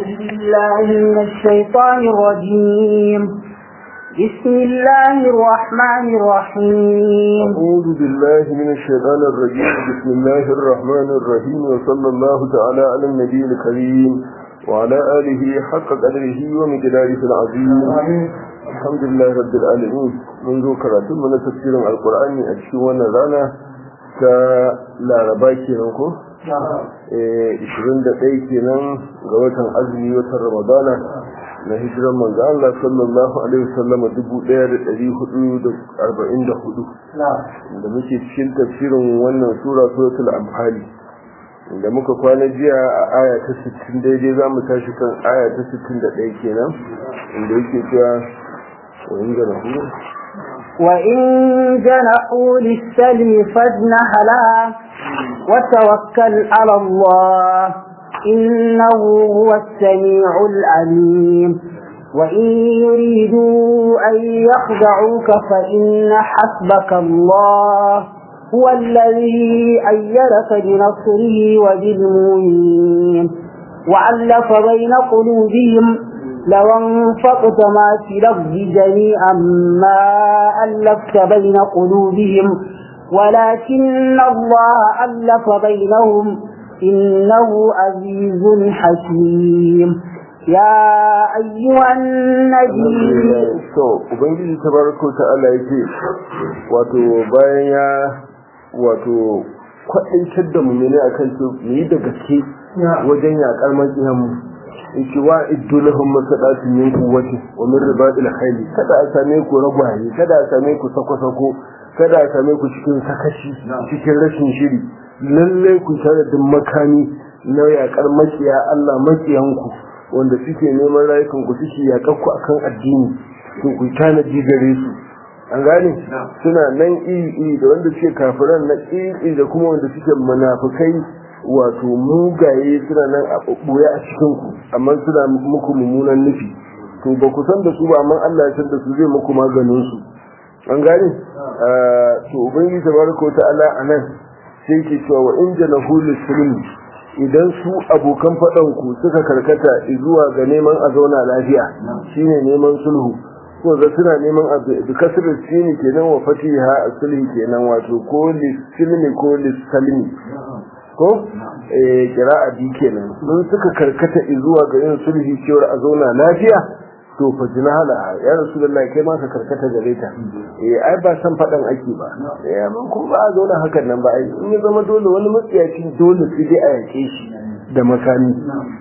بالله من الشيطان الرجيم بسم الله الرحمن الرحيم أعوذ بالله من الشيطان الرجيم بسم الله الرحمن الرحيم وصلى الله تعالى على النبي الكريم وعلى آله حق قدره ومقداره العظيم الحمد لله رب العالمين منذ كراتب من تفسير القرآن أشوانا رانا كلا رباكي ننكو 21 kenan ga watan azumi watan ramadana na hijiran manzo Allah sallallahu alaihi wasallam 1444 da muke cikin tafsirin wannan sura suratul anfal da muka kwana jiya a aya ta 60 daidai zamu tashi kan aya ta 61 kenan inda yake cewa wa inda na hu وإن جنحوا للسلم فاجنح لها وتوكل على الله إنه هو السميع العليم وإن يريدوا أن يخدعوك فإن حسبك الله هو الذي أيدك بنصره وبالمؤمنين وعلف بين قلوبهم لو انفقت ما في الأرض جميعا ما ألفت بين قلوبهم ولكن الله ألف بينهم إنه عزيز حكيم يا أيها النبي to ubangiji tabaraka ta'ala yake wato bayan ya wato kwaɗaitar da mu ne akan to mu yi da gaske wajen yaƙar maƙiyanmu yake wa iddu lahum masadatin min quwwati wa min ribadil khayl kada a same ku ragwaye kada a same ku sako-sako kada a same ku cikin sakaci cikin rashin shiri lalle ku tare da makami na yakar makiya Allah makiyanku wanda suke neman rayukan ku suke yakar ku akan addini to ku tanaji gare su an gane suna nan iri iri da wanda suke kafiran na iri da kuma wanda suke munafikai wato mugaye suna nan a ɓoye a cikin ku amma suna muku mummunan nufi to ba ku san da su ba amma Allah ya san da su zai muku maganin su an gane to ubangiji tabaraka wa ta'ala anan sai ke cewa wa in janahu lisulmi idan su abokan faɗan ku suka karkata zuwa ga neman a zauna lafiya shine neman sulhu ko da suna neman a bi kasar sini kenan wa fatiha sulhi kenan wato ko lisulmi ko lisalmi ko eh kira'a bi kenan sun suka karkata zuwa ga yin sulhi cewa a zauna lafiya to fa jinahala ya rasulullahi kai ma ka karkata gare ta eh ai ba san fadan ake ba eh amma kuma ba a zauna hakan nan ba ai in ya zama dole wani matsiyaci dole sai dai a yake shi da makami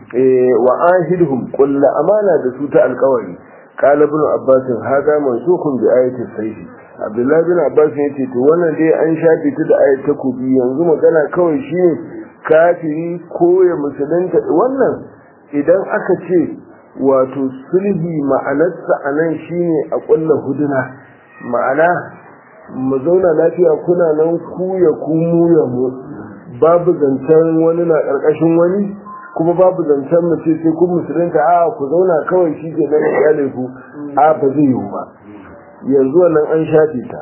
eh wa ahidhum qul amana da su ta alƙawari qala ibn abbas hada mansukun bi ayati sayfi abdullahi bin abbas ya ce to wannan dai an shafe ta da ayat takobi yanzu magana kawai shine kafiri ko ya musulunta wannan idan aka ce wato sulhi ma'anarsa a nan shine a ƙulla huduna ma'ana mu zauna lafiya kuna nan ku ya ku mu ya mu babu zancen wani na ƙarƙashin wani kuma babu zancen mu ce sai kun musulunta a ku zauna kawai shi ke nan iyalai ku a ba zai yiwu ba yanzu wannan an shafe ta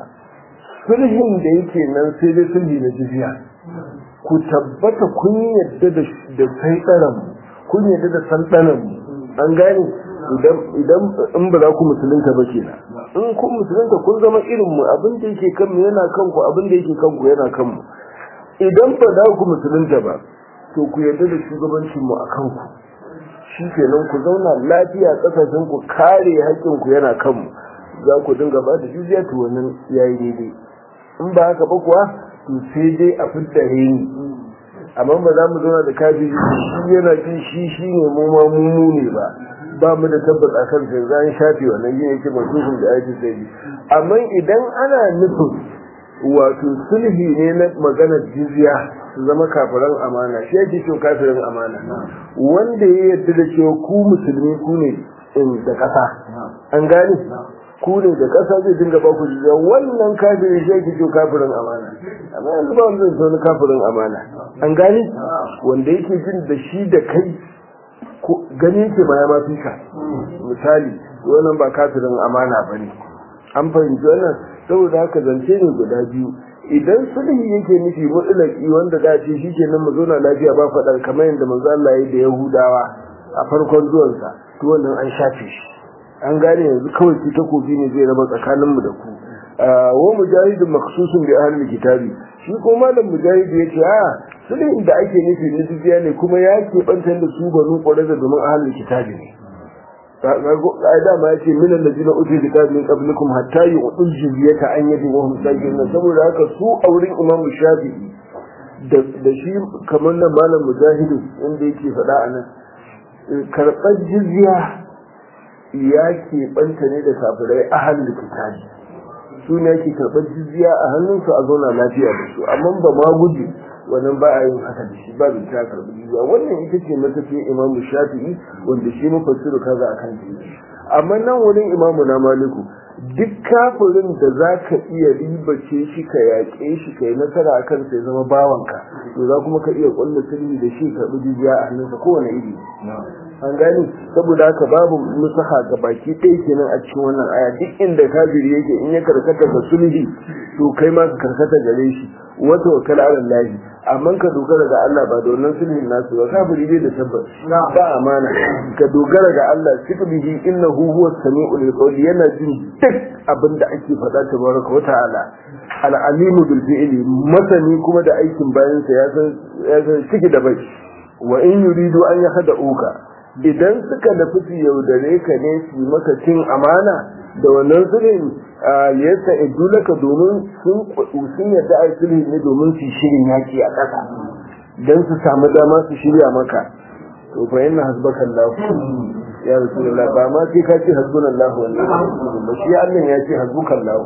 sulhin da yake nan sai dai sulhi na jiziya ku tabbata kun yadda da sai kun yadda da sanɗanan mu an gane idan in ba za ku musulunta ba ke in ku musulunta kun zama irin mu abin da yake kan mu yana kan ku abin da yake kan ku yana kan mu idan ba za ku musulunta ba to ku yarda da shugabancin mu akan ku shi kenan ku zauna lafiya kasashen ku kare haƙƙin ku yana kan mu za ku dinga ba da jizya to wannan yayi daidai in ba haka ba kuwa to sai dai a fitta reni amma ba za mu zauna da kafiri shi yana jin shi shi ne mu ma mu ne ba ba mu da tabbas a kan sai zan shafe wannan yin yake masufin da ake sai amma idan ana nufin wato sulhi ne na maganar jizya su zama kafiran amana shi yake cewa kafirin amana wanda ya yarda da cewa ku musulmi ku ne da ƙasa an gane ku ne da ƙasa zai dinga ba ku jizya wannan kafirin shi yake cewa kafirin amana amma yanzu ba wanda zai wani kafirin amana an gane wanda yake jin da shi da kai gani yake ma ya mafi ka misali wannan ba kafirin amana ba ne an fahimci wannan saboda haka zance ne guda biyu idan sulhi yake nufi mutlaki wanda za a ce shi kenan mu zauna lafiya ba faɗa kamar yadda manzo Allah ya da Yahudawa a farkon zuwansa to wannan an shafe shi an gane yanzu kawai shi takobi ne zai raba tsakaninmu da ku wa mujahidin maksusun bi ahlul kitabi shi ko malam mujahid yace a sulhin da ake nufi na jiziya ne kuma ya ke bantar da su banu qurayza domin ahlul kitabi ne ƙa'ida ma yace min allazina utul kitab min qablikum hatta yu'tul jizyata an yadi wa hum sajidun saboda haka su a wurin imam shafi'i da shi kamar nan malam mujahidu inda yake faɗa a nan karɓar jizya ya ke ɓanta ne da kafirai a hannun kitabi su ne ake karɓar jizya a hannunsu a zauna lafiya da su amma ba ma gudu wannan ba a yin haka da shi ba ta karɓi jizya wannan ita ce matafiyar imamu shafi'i wanda shi mafassiru kaza akan jizya amma nan wurin imamu na maliku duk kafirin da za ka iya ribace shi ka yaƙe shi ka yi nasara a kan sai zama bawanka to za kuma ka iya ƙwallo sulhi da shi karɓi jijiya a hannunsa kowane iri an gani saboda haka babu nusaha ga baki ɗaya kenan a cikin wannan aya duk inda kafiri yake in ya karkata ga sulhi to kai ma ka karkata gare shi wata wakala ala lahi amma ka dogara ga Allah ba da wannan sulhin nasu ba kafiri bai da tabbas ba amana ka dogara ga Allah sifbihi innahu huwa samiul qawli yana jin duk abin da ake faɗa tabaraka wa ta'ala al-alimu bil fi'li masani kuma da aikin bayansa ya san ya san ciki da bai wa in yuridu an yahda'uka idan suka nufi su yaudare ka ne su maka cin amana da wannan sulhin yasa idulaka domin sun sun yadda ai sulhi ne domin su shirin yaki a ƙasa dan su samu dama su shirya maka to fa inna hasbaka Allah ya rasulullah ba ma sai ka ce hasbunallahu wa ni'mal wakeel ba shi Allah ya ce hasbuka Allah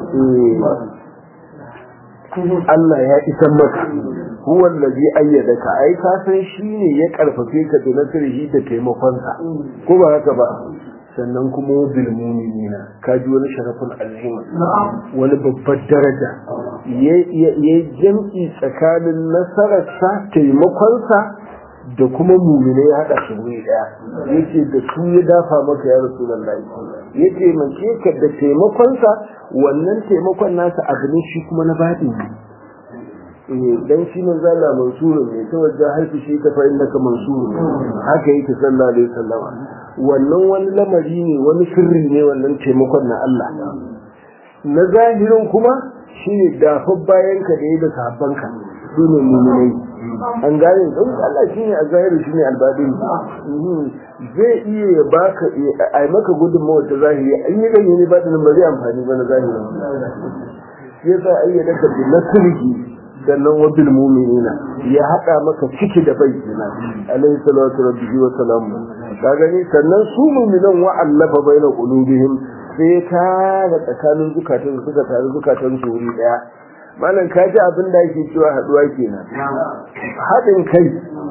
Allah ya isan maka huwa allazi ayyadaka ai ka san shine ya karfafe ka da nasrihi da taimakonsa ko ba haka ba sannan kuma bil mu'minina ka ji wani sharafin azima wani babbar daraja ya jam'i tsakanin nasararsa taimakonsa da kuma mumine ya haɗa su wuri ɗaya yace da su ya dafa maka ya rasulullahi ya taimake ka da taimakonsa wannan taimakon nasa abu ne shi kuma na baɗi ne dan shi man zalla mansuru ne ta wajen haifi shi ka fa'in naka mansuru haka yake sallallahu alaihi wasallam wannan wani lamari ne wani sirri ne wannan taimakon na Allah na zahirin kuma shine dafar bayan ka da yi da sahabbanka su ne muminai an gane don Allah shine a zahiri shine albadin zai iya ya baka a maka gudunmawa ta zahiri an yi ganye ne ba da bari amfani ba na zahiri shi yasa ayyada ka bi nasrihi sannan wa bil mu'minina ya hada maka ciki da bai kenan alayhi salatu rabbihi wa salamu ka gani sannan su mu'minan wa allafa baina qulubihim sai ta da tsakanin zukatan suka tare zukatan su wuri daya malam ka ji abin da yake cewa haduwa kenan hadin kai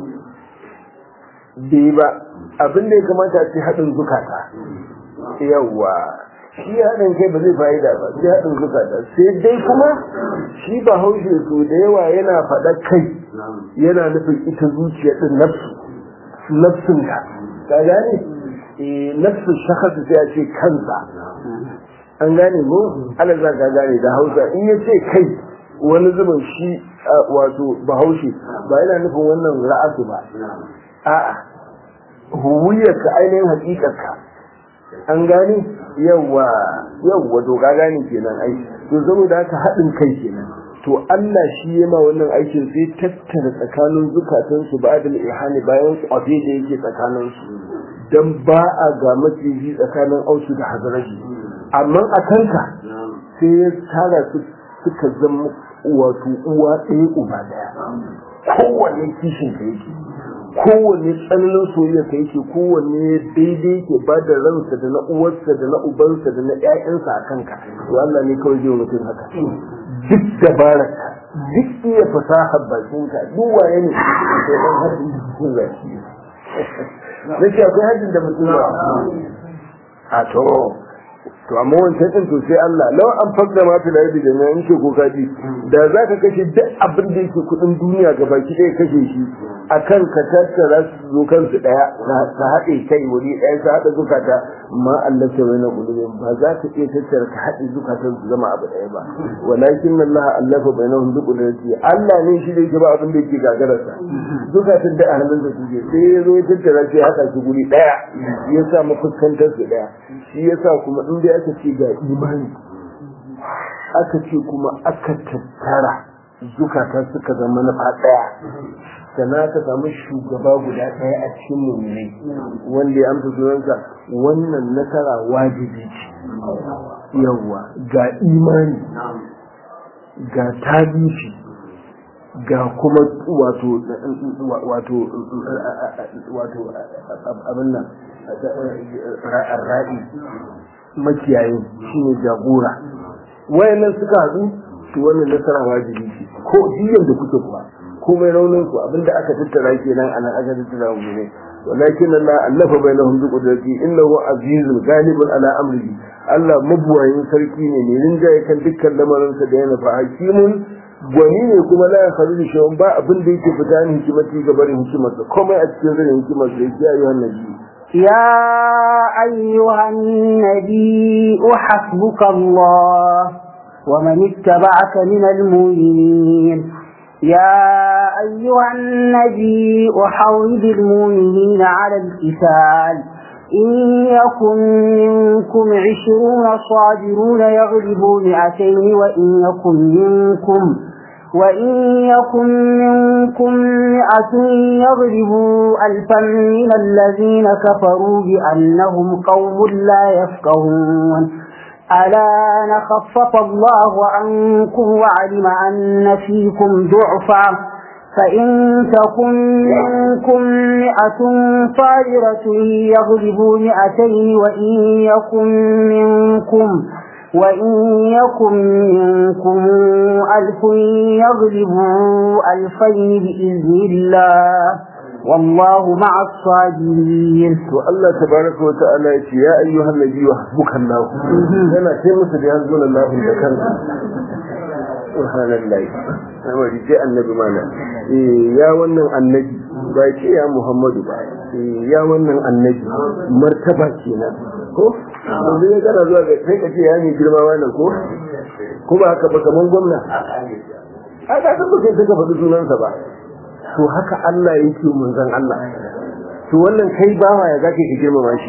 bai ba abin da ya kamata ce hadin zukata yawa shi haɗin kai ba zai fa'ida ba sai haɗin zukata sai dai kuma shi ba haushe su da yawa yana faɗa kai yana nufin ita zuciya ɗin nafsu nafsun ka ka gane nafsu shakhasu sai a ce kansa an gane mu ala za ka gane da hausa in ya ce kai wani zubin shi wato bahaushe ba yana nufin wannan ra'asu ba a'a huwiyarka ainihin hakikarka an gane yawa yawa to ka gane kenan ai to saboda haka haɗin kai kenan to Allah shi ya ma wannan aikin sai tattara tsakanin zukatan su ba da ihani bayan kwafe da yake tsakanin su dan ba a ga maciji tsakanin ausu da hazaraji amma a kanka sai ya tara su suka zama wato uwa ɗaya uba ɗaya kowanne kishin ka yake kowanne tsananin soyayya ka yake kowanne daidai yake ba da ransa da na uwarsa da na ubansa da na ƴaƴansa a kanka to Allah ne kawai zai mutum haka duk dabararka duk iya fasahar bakinka duk waye ne sai dan hadin cikin zaki nake akwai hadin da mutum ba a to to amma wancan din to sai Allah law an fakda ma fil ardi jami'an ce ko kaji da zaka kashe duk abin da yake kudin duniya gabaki ɗaya kashe shi akan ka tattara su zo kansu daya ka haɗe kai wuri ɗaya ka haɗa zukata ma Allah sai wani kulubin ba za ka iya tattara ka haɗe zukatan su zama abu ɗaya ba walakin Allah Allah fa bainahum bi qudrati Allah ne shi da yake ba abin da yake gagararsa zukatan da ahalin da suke sai ya zo ya tattara sai haɗa su guri ɗaya ya sa mafuskantar su ɗaya shi yasa kuma in dai aka ce ga imani aka ce kuma aka tattara zukata suka zama na ɗaya sannan aka samu shugaba guda ɗaya a cikin mummuni wanda ya amsa sunansa wannan nasara wajibi ce yawwa ga imani ga tabishi ga kuma wato wato wato abin nan ra'i makiyayin shine jagora wayannan suka haɗu to wannan nasara wajibi ce ko diyan da kuke kuma komai raunin ku abinda aka tattara kenan anan aka tattara mu ne walakin Allah allafa bainahum bi qudrati innahu azizun ghalibun ala amrihi Allah mabuwayin sarki ne ne rinjaye kan dukkan lamarinsa da yana fa hakimun gwani ne kuma la ya faru da shawon ba abin da yake fita ni hikimati ga barin hikimarsa komai a cikin zane hikimarsa ya kiyaye wannan ji يا أيها النبي حسبك الله ومن اتبعك من المؤمنين يا أيها النبي أحرض المؤمنين على القتال إن يكن منكم عشرون صابرون يغلبوا مئتين وإن يكن منكم وإن يكن منكم مئة يغلبوا ألفا من الذين كفروا بأنهم قوم لا يفقهون ألا نخفف الله عنكم وعلم أن فيكم ضعفا فإن تكن منكم مئة صابرة يغلبوا مئتين وإن يكن منكم وإن يكن منكم ألف يغلبوا ألفين بإذن الله والله مع الصابرين to Allah tabaraka wa ta'ala ya ce ya ayyuhan nabiyyu hasbukallah yana sai musu da yanzu Allah da kanka subhanallahi amma ji annabi mana eh ya wannan annabi ba ce ya Muhammadu ba eh ya wannan annabi martaba kenan ko yanzu ya kana zuwa ga sai ka ce ya ne girma wannan ko ko ba haka ba kaman gwamna a ka san ba sai ka faɗi sunansa ba to haka Allah yake manzon Allah to wannan kai bawa ya zaka ki girmama shi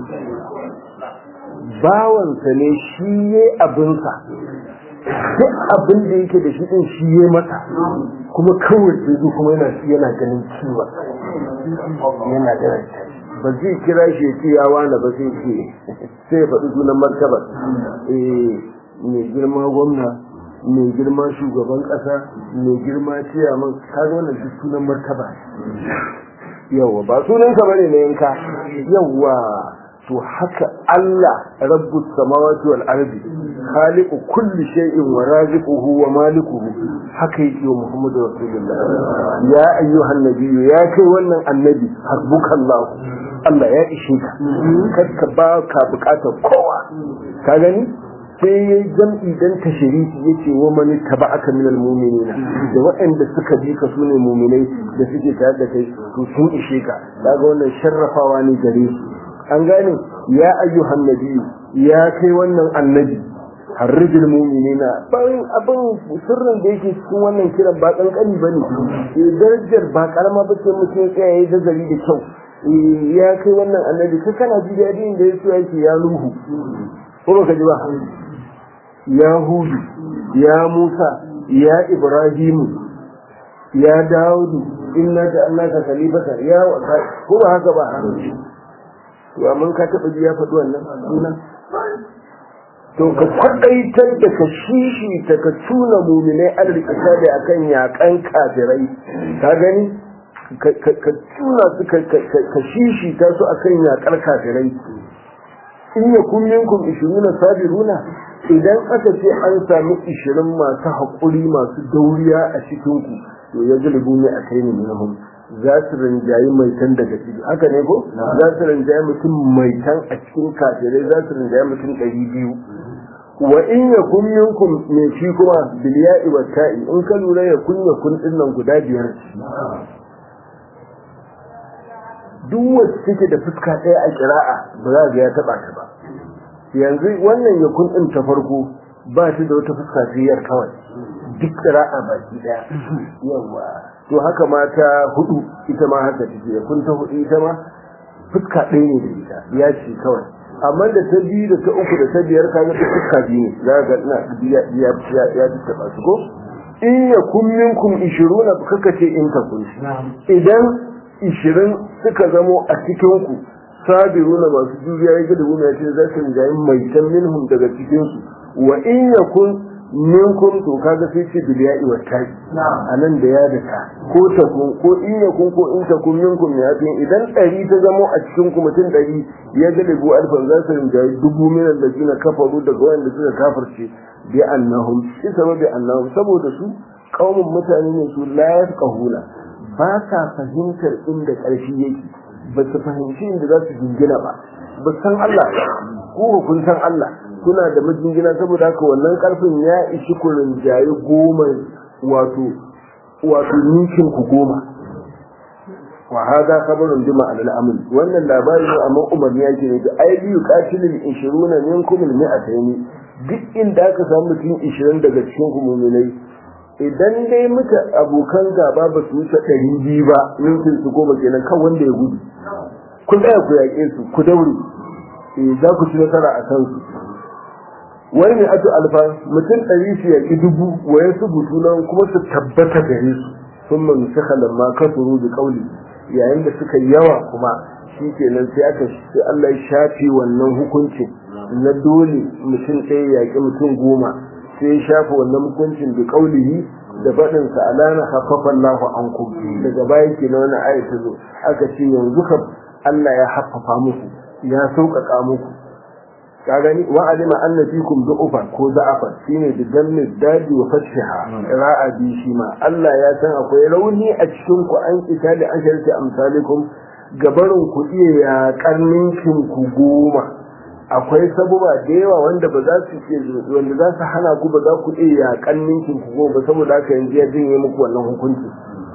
bawansa ne shi ye abinsa duk abin da yake da shi din shi ye masa kuma kawai sai zo kuma yana yana ganin ciwa yana da ba zai kira shi ya ce ya wani ba sai ce sai ya faɗi sunan martabar eh mai girma gwamna mai girma shugaban ƙasa mai girma ciyaman kaga wannan duk sunan martaba yawa ba sunanka bane na yanka yawa to haka Allah rabbus samawati wal ardi khaliqu kulli shay'in wa raziquhu wa malikuhu haka yake wa Muhammadu rasulullah ya ayyuhan nabiyyu ya kai wannan annabi hasbukallah Allah ya ishe ka kakka ba ka bukatar kowa ka gani sai ya jam'i dan tashriki yace wa man taba'aka min almu'minina da waɗanda suka bi ka sune mu'minai da suke tare da kai to sun ishe ka kaga wannan sharrafawa ne gare su an gane ya ayyuhan nabiyyu ya kai wannan annabi harrijil mu'minina bayan abin sirrin da yake cikin wannan kiran ba kankani bane eh darajar ba karama ba ce mutum ya tsaya yayi zazzabi da kyau ya kai wannan annabi kai kana ji daɗi da yaso yake ya nuhu ko baka ji ba ya hudu ya musa ya ibrahimu ya dawudu inna ja'alnaka khalifata ya ko ba haka ba to amma ka taba ji ya faɗi wannan sunan to ka kwadaitar da ka shishi ta ka tuna muminai alrikata da akan yakan kafirai ka gani ka tuna su ka shishi ta su akan yakar kafirai in ya kun minkum ishiruna sabiruna idan aka ce an sami ishirin masu haƙuri masu dauriya a cikinku to ya galibu ne a kai ne minhum za su rinjayi mai tan daga ciki haka ne ko za su rinjayi mutum mai tan a cikin kafirai za su rinjayi mutum ɗari biyu wa in ya kun minkum me shi kuma bilya'i wa ta'i in ka lura ya kun ya kun din nan guda biyar duk wacce take da fuska ɗaya a kira'a ba za ga ya taɓa ta ba yanzu wannan ya kun din ta farko ba shi da wata fuska sai kawai duk kira'a baki ɗaya yawa to haka ma ta hudu ita ma haka take ya kun ta hudu ita ma fuska ɗaya ne da ita ya ce kawai amma da ta biyu da ta uku da ta biyar kaga ta fuska biyu ne za ga ina ya ya ya ya taba su ko in ya kun minkum 20 kaka ce in ka kun idan 20 suka zamo a cikin ku sabiruna masu juriya ya da gumi ya ce za su rinjayi mai tan minhum daga cikin su wa in ya kun minkum to kaga sai ce biliya'i wa ta'i anan da ya da ta ko ta kun ko in ya kun ko in ta kun minkum ya fi idan ɗari ta zamo a cikin ku mutum ɗari ya ga dubu alfan za su rinjaye dubu minan da suna kafaru daga wanda suka kafirce bi annahum shi sababi annahum saboda su kaumun mutane ne su la yafqahuna ba sa fahimtar inda ƙarfi yake ba su fahimci inda za su jingina ba ba san Allah ko kun san Allah kuna da majingina saboda haka wannan karfin ya ishi ku rinjaye goma wato wato ninkin ku goma wa hada khabarun bima al amr wannan labari ne amma umarni yake ne da ai biyu qatilul 20 minkum al mi'atayn duk inda aka samu mutum 20 daga cikin ku mu'minai idan dai muka abokan gaba ba su wuce 200 ba ninkin su goma kenan kan wanda ya gudu kun tsaya ku yaƙe su ku daure za ku ci nasara a kansu wani ne atu alfa mutum ɗari su yaƙi dubu waye su butunan kuma su tabbata gare su sun man su ma kasuru da ƙauli yayin da suka yawa kuma shi kenan sai aka sai Allah ya shafe wannan hukuncin na dole mutum ɗaya yaƙi mutum goma sai ya shafe wannan hukuncin da ƙaulihi da faɗin sa alana haffafa Allahu ankum daga baya kenan wannan ayat ta zo aka ce yanzu kam Allah ya haffafa muku ya sauƙaƙa muku ka gani wa alima anna fikum du'ufa ko da'afa shine da dammi dadi wa fathiha ra'a bi shi ma Allah ya san akwai rauni a cikin ku an ita da an sharti amsalikum gabarin ku iya ya karninkin ku goma akwai sabuba da yawa wanda ba za su iya wanda za su hana ku ba za ku iya ya karninkin ku goma saboda haka yanzu ya jinye muku wannan hukunci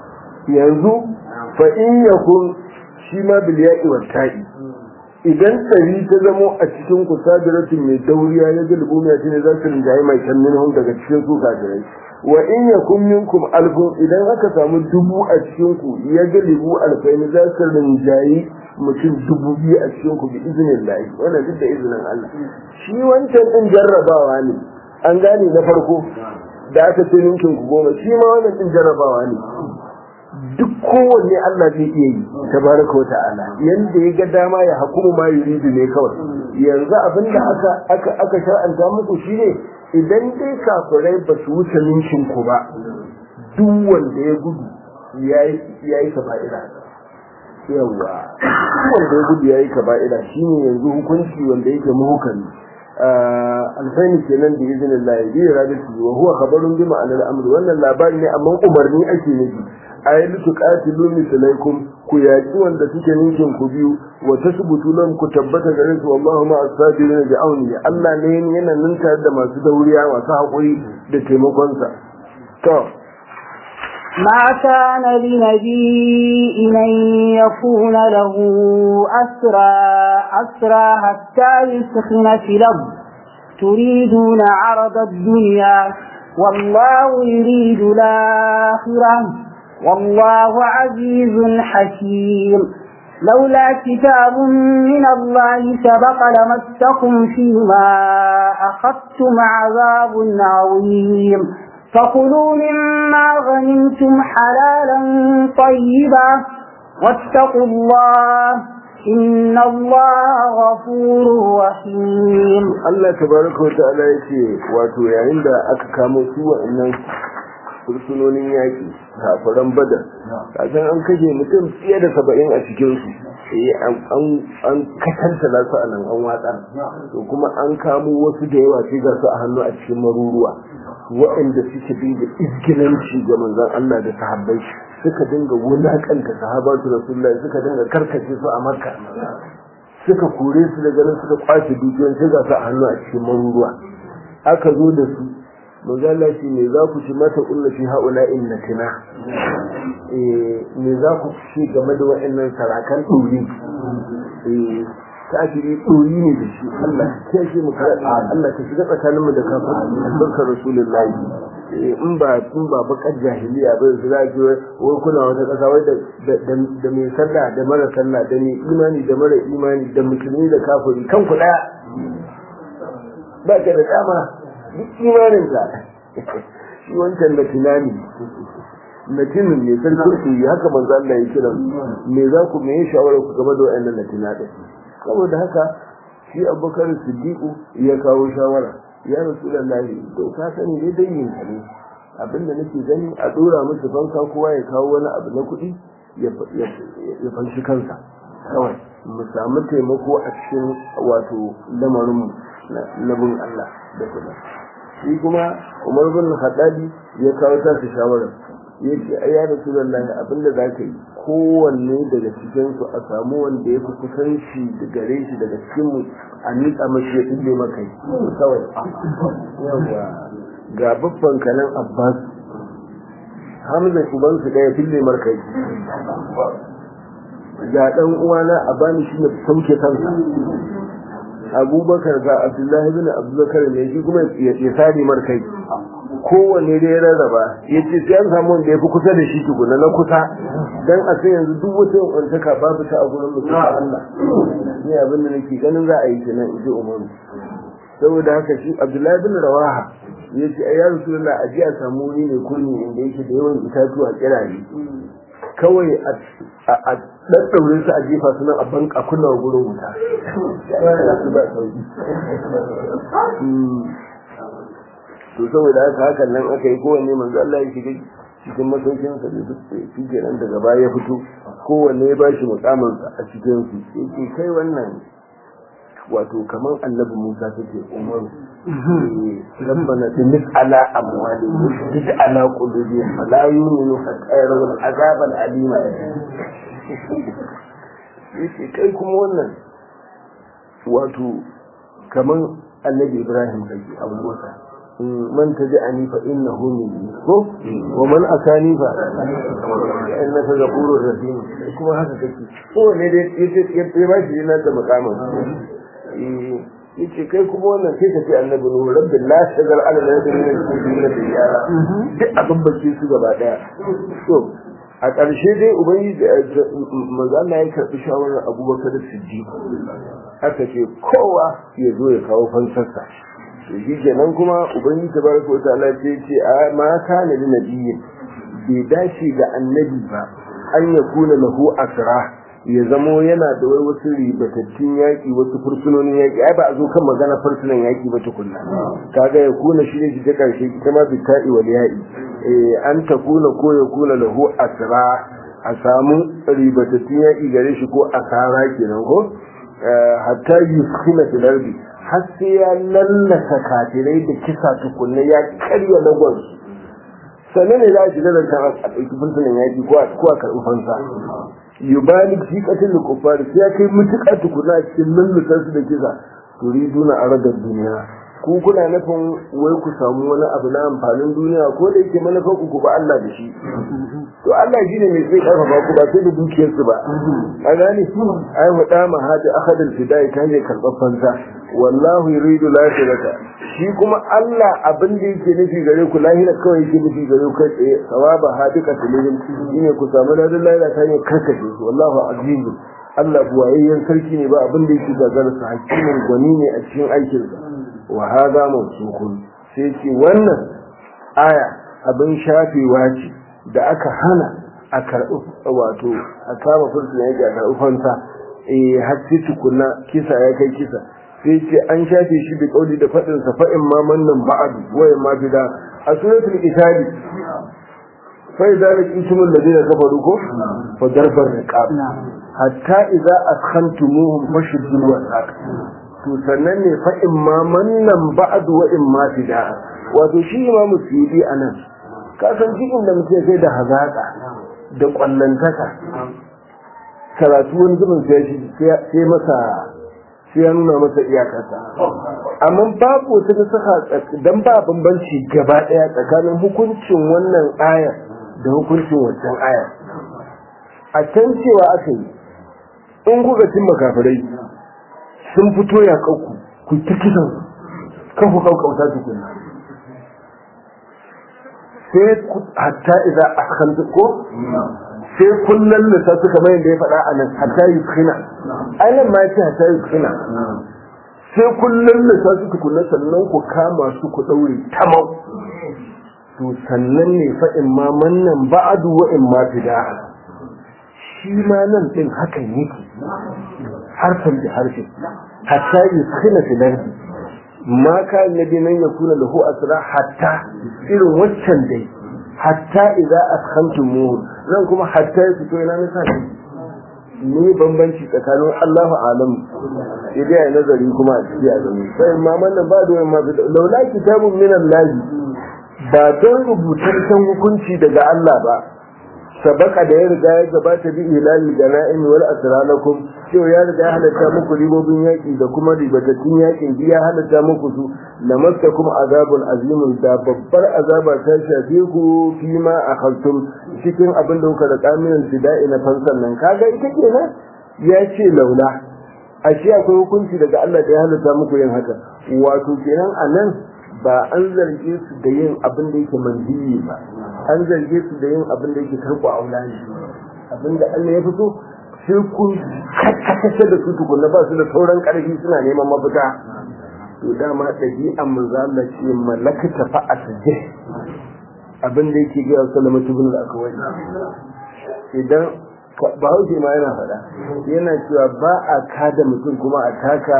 yanzu fa in yakun shi ma bil ya'i wa ta'i idan tsari ta zamo a cikin ku sadiratin mai dauriya ya ga lubumiya shine za su rinjaye mai can minhum daga cikin su kafirai wa in yakun minkum alfun idan aka samu dubu a cikin ku ya ga lubu alfaini za su rinjaye mutum dubu biyu a cikin ku bi izinin lahi wannan duk da izinin Allah shi wancan din jarrabawa ne an gane na farko da aka ce ninkin ku goma shi ma wannan din jarrabawa ne duk kowanne Allah zai iya yi tabaraka wa ta'ala yanda ya ga dama ya hukumu ma yuridu ne kawai yanzu abinda aka aka aka shar'anta muku shine idan dai kafirai ba su wuce ninkin ku ba duk wanda ya gudu yayi yayi kaba'ira yawa duk wanda ya gudu yayi kaba'ira shine yanzu hukunci wanda yake muhukami alfaini kenan da izinin Allah bi radati wa huwa khabarun bi ma'anar amr wannan labari ne amma umarni ake nufi ayi tuqatilu mislaikum ku yaki wanda suke ninkin ku biyu wa tasbutu lam ku tabbata gare su wallahu ma as-sabirin bi auni Allah ne yana nan tare da masu dauriya masu hakuri da taimakon sa to ما كان لنبي أن يكون له أسرى أسرى حتى يسخن في الأرض تريدون عرض الدنيا والله يريد الآخرة والله عزيز حكيم لولا كتاب من الله سبق لمسكم فيما أخذتم عذاب عظيم فكلوا مما غنمتم حلالا طيبا واتقوا الله إن الله غفور رحيم Allah tabaraka wa ta'ala yace wato yayin da aka kamo su wa'annan fursunonin yaƙi kafiran badar kasan an kashe mutum fiye da saba'in a cikin su an katanta su a nan an watsar to kuma an kamo wasu da yawa sai ga su a hannu a cikin maruruwa waɗanda suke bi da izgilanci ga manzon Allah da sahabbai suka dinga wulakanta sahabatu rasulullahi suka dinga karkace su a makka suka kore su daga nan suka kwace dukiyoyin sai ga su a hannu a cikin maruruwa aka zo da su magana shi ne za ku ci mata ulla fi haula innatina eh me za ku ci game da wa'annan sarakan dori eh kafiri dori ne da shi Allah ya ce mu kar Allah ka shiga tsakanin mu da kafiri albarkar rasulullahi in ba in ba bakar jahiliya ba su za ki wai kuna wata kasa wai da mai sallah da mara sallah da mai imani da mara imani da musulmi da kafiri kan ku daya ba ka da dama duk imanin ka shi wancan da tunani natinin ne sarkin su yi haka manzo Allah ya kira me za ku me shawara ku game da wayannan natina din saboda haka shi Abubakar Siddiq ya kawo shawara ya Rasulullahi to ka sani dai dangin ka ne abinda nake gani a dora musu fanka kowa ya kawo wani abu na kuɗi ya fanshi kansa kawai mu samu taimako a cikin wato lamarin labin Allah da kuma shi kuma Umar bin Khattabi ya kawo ta shawara ya ce ai ya Rasulullahi abinda za ka yi kowanne daga cikin su a samu wanda ya fi kusanci da gare shi daga cikin mu a miƙa mashi ya ɗinde maka kawai yawa ga babban kanan Abbas Hamza uban su ɗaya fille markai ga ɗan uwana a bani shi ne sauke kansa abubakar ga abdullahi bin abubakar ne shi kuma ya sadi markai kowanne da ya rarraba ya ce sai an samu wanda ya fi kusa da shi tukuna na kusa don a sai yanzu duk wata wantaka babu ta a gurin mutum Allah ne abin da nake ganin za a yi kenan in ji umaru saboda haka shi abdullahi bin rawaha ya ce ai ya rasulullah a ji a samu wuri ne kurmi inda yake da yawan itatuwa kirare kawai a ɗaɗɗaure su a jefa su nan a banka kunna gurin wuta to saboda haka hakan nan aka yi kowanne manzo Allah ya shiga cikin masaukin sa da shi kenan daga baya ya fito kowanne ya bashi mukamin sa a cikin su yake kai wannan wato kamar annabi Musa take umaru rabbana tumis ala amwali wasjid ala qulubihim fala yu'minu hatta yarawul azab al alima yace kai kuma wannan wato kamar annabi Ibrahim kake Abu Musa man tabi'ani fa innahu minni ko wa man asani fa innaka ghafurur rahim kuma haka kake ko ne dai yace ya ba shi yana da makamin yace kai kuma wannan sai ka ce annabi nuhu rabbi la shagal ala la yadri min kulli da yara duk abin bace su gaba daya to a ƙarshe dai ubangiji manzo Allah ya karbi shawarar Abubakar Siddiq aka ce kowa ya zo ya kawo fansarsa to shi kenan kuma ubangiji tabaraka wa ta'ala ce ce a ma kana lin nabiyyin bai dace ga annabi ba an yakuna lahu asra ya zamo yana da wai wasu ribatattun yaƙi wasu fursunonin yaƙi ai ba a zo kan magana fursunan yaƙi ba tukunna kaga ya kuna shi ne shi ta ƙarshe ita ma bita'i wal ya'i an ta kuna ko ya kuna lahu asra a samu ribatattun yaƙi gare shi ko asara kenan ko hatta yuskina fil ardi har sai ya lallasa kafirai da kisa tukunna ya karya lagos sannan ne za a shiga da a ɗauki fursunan yaƙi ko a karɓi fansa yubalik fi qatil kuffar sai kai mutuka tukuna cikin lullutar su da kisa turiduna aradar duniya ku kuna nufin wai ku samu wani abu na amfanin duniya ko da yake manufar ku ba Allah da shi to Allah shine mai sai karfafa ku ba sai da dukiyar su ba a gani ai mu dama hada akhadul fidai ta ne karɓar fansa wallahu yuridu lahirata shi kuma Allah abin da yake nufi gare ku lahira kawai yake nufi gare ku kai tsaye sawaba hadika tilin shine ku samu ladan lahira ta ne karkace su wallahu aziz Allah buwayayyen sarki ne ba abin da yake gagara sa hakimin gwani ne a cikin aikinsa wa hada mawsukun sai ce wannan aya abin shafewa ce da aka hana a karɓi wato a kama fursuna yake a karɓi fanta eh har sai tukunna kisa ya kai kisa sai ce an shafe shi da kauli da faɗin sa fa in ma mannan ba'd wa in ma bida a suratul isari fa idza laqitumul ladina kafaru ko fa darbar riqab hatta idza askhantumuhum fashuddul wasaq to sannan ne fa in ma mannan ba'd wa in ma bida wato shi imamu suyudi anan ka san shi inda mutum sai da hazaka da kwallantaka karatu wani zubin sai masa sai ya nuna masa iyakarsa amma babu wata nasaka dan ba bambanci gaba daya tsakanin hukuncin wannan aya da hukuncin wancan aya a can cewa aka yi in kuka cin makafirai sun fito ya kauku ku ta kisan kan ku kaukauta tukuna sai hatta idan askanta ko sai kullum lissa suka mai da ya faɗa a nan hatta yi kina ainihin ma ce hatta yi kina sai kullum lissa suka kula sannan ku kama su ku ɗaure tamau to sannan ne fa'in ma mannan ba'adu wa'in ma fida shi ma nan ɗin hakan yake harfin da harfin hatta yi kina filardi ma ka nabi nan ya kuna lahu asra hatta irin waccan dai hatta idza askhamtumuhu zan kuma hatta ya fito ina nisa ne bambanci tsakanin Allahu alam idan ya nazari kuma a cikin azumi sai ma nan ba da ma laula kitabun min Allah ba don rubutaccen hukunci daga Allah ba sabaka da ya riga ya gabata bi ilali da na'imi wal asralakum cewa ya riga ya halatta muku ribobin yaƙi da kuma ribatattun yaƙin ya halatta muku su lamastakum azabun azimun da babbar azaba ta shafe ku fi ma akhadtum cikin abin da kuka da kamilan fida'i na fansan nan kaga ita kenan ya ce laula ashe akwai hukunci daga Allah da ya halatta muku yin haka wato kenan anan ba an zarge su da yin abin da yake manziyi ba an zarge su da yin abin da yake karko aula ne abin da Allah ya fito sai kun kakkace da su tukunna ba su da sauran karfi suna neman mafita to dama ɗabi'an manzo Allah ce malakata fa asje abin da yake ga Sallama ibn al-Akwai idan Bahaushe ma yana faɗa yana cewa ba a kada mutum kuma a taka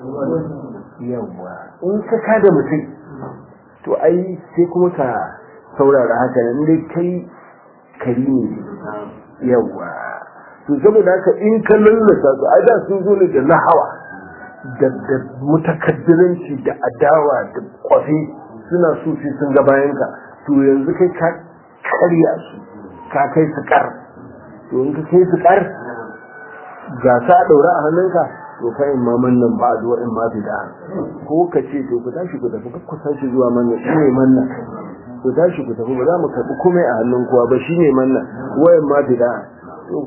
yawa in ka kada mutum to ai sai kuma ka saurara haka nan dai kai kari ne yawa to saboda haka in ka lallasa su ai da sun zo ne da lahawa da da mutakaddiranci da adawa da kwafi suna so sai sun ga bayan ka to yanzu kai ka karya su ka kai su kar to in ka kai su kar ga sa daura a hannunka to fa in ma mannan ba zuwa in ma bida ko ka ce to ku tashi ku tafi ku tashi zuwa mannan shine mannan ku tashi ku tafi ba za mu karbi komai a hannun kowa ba shine mannan wayan ma bida to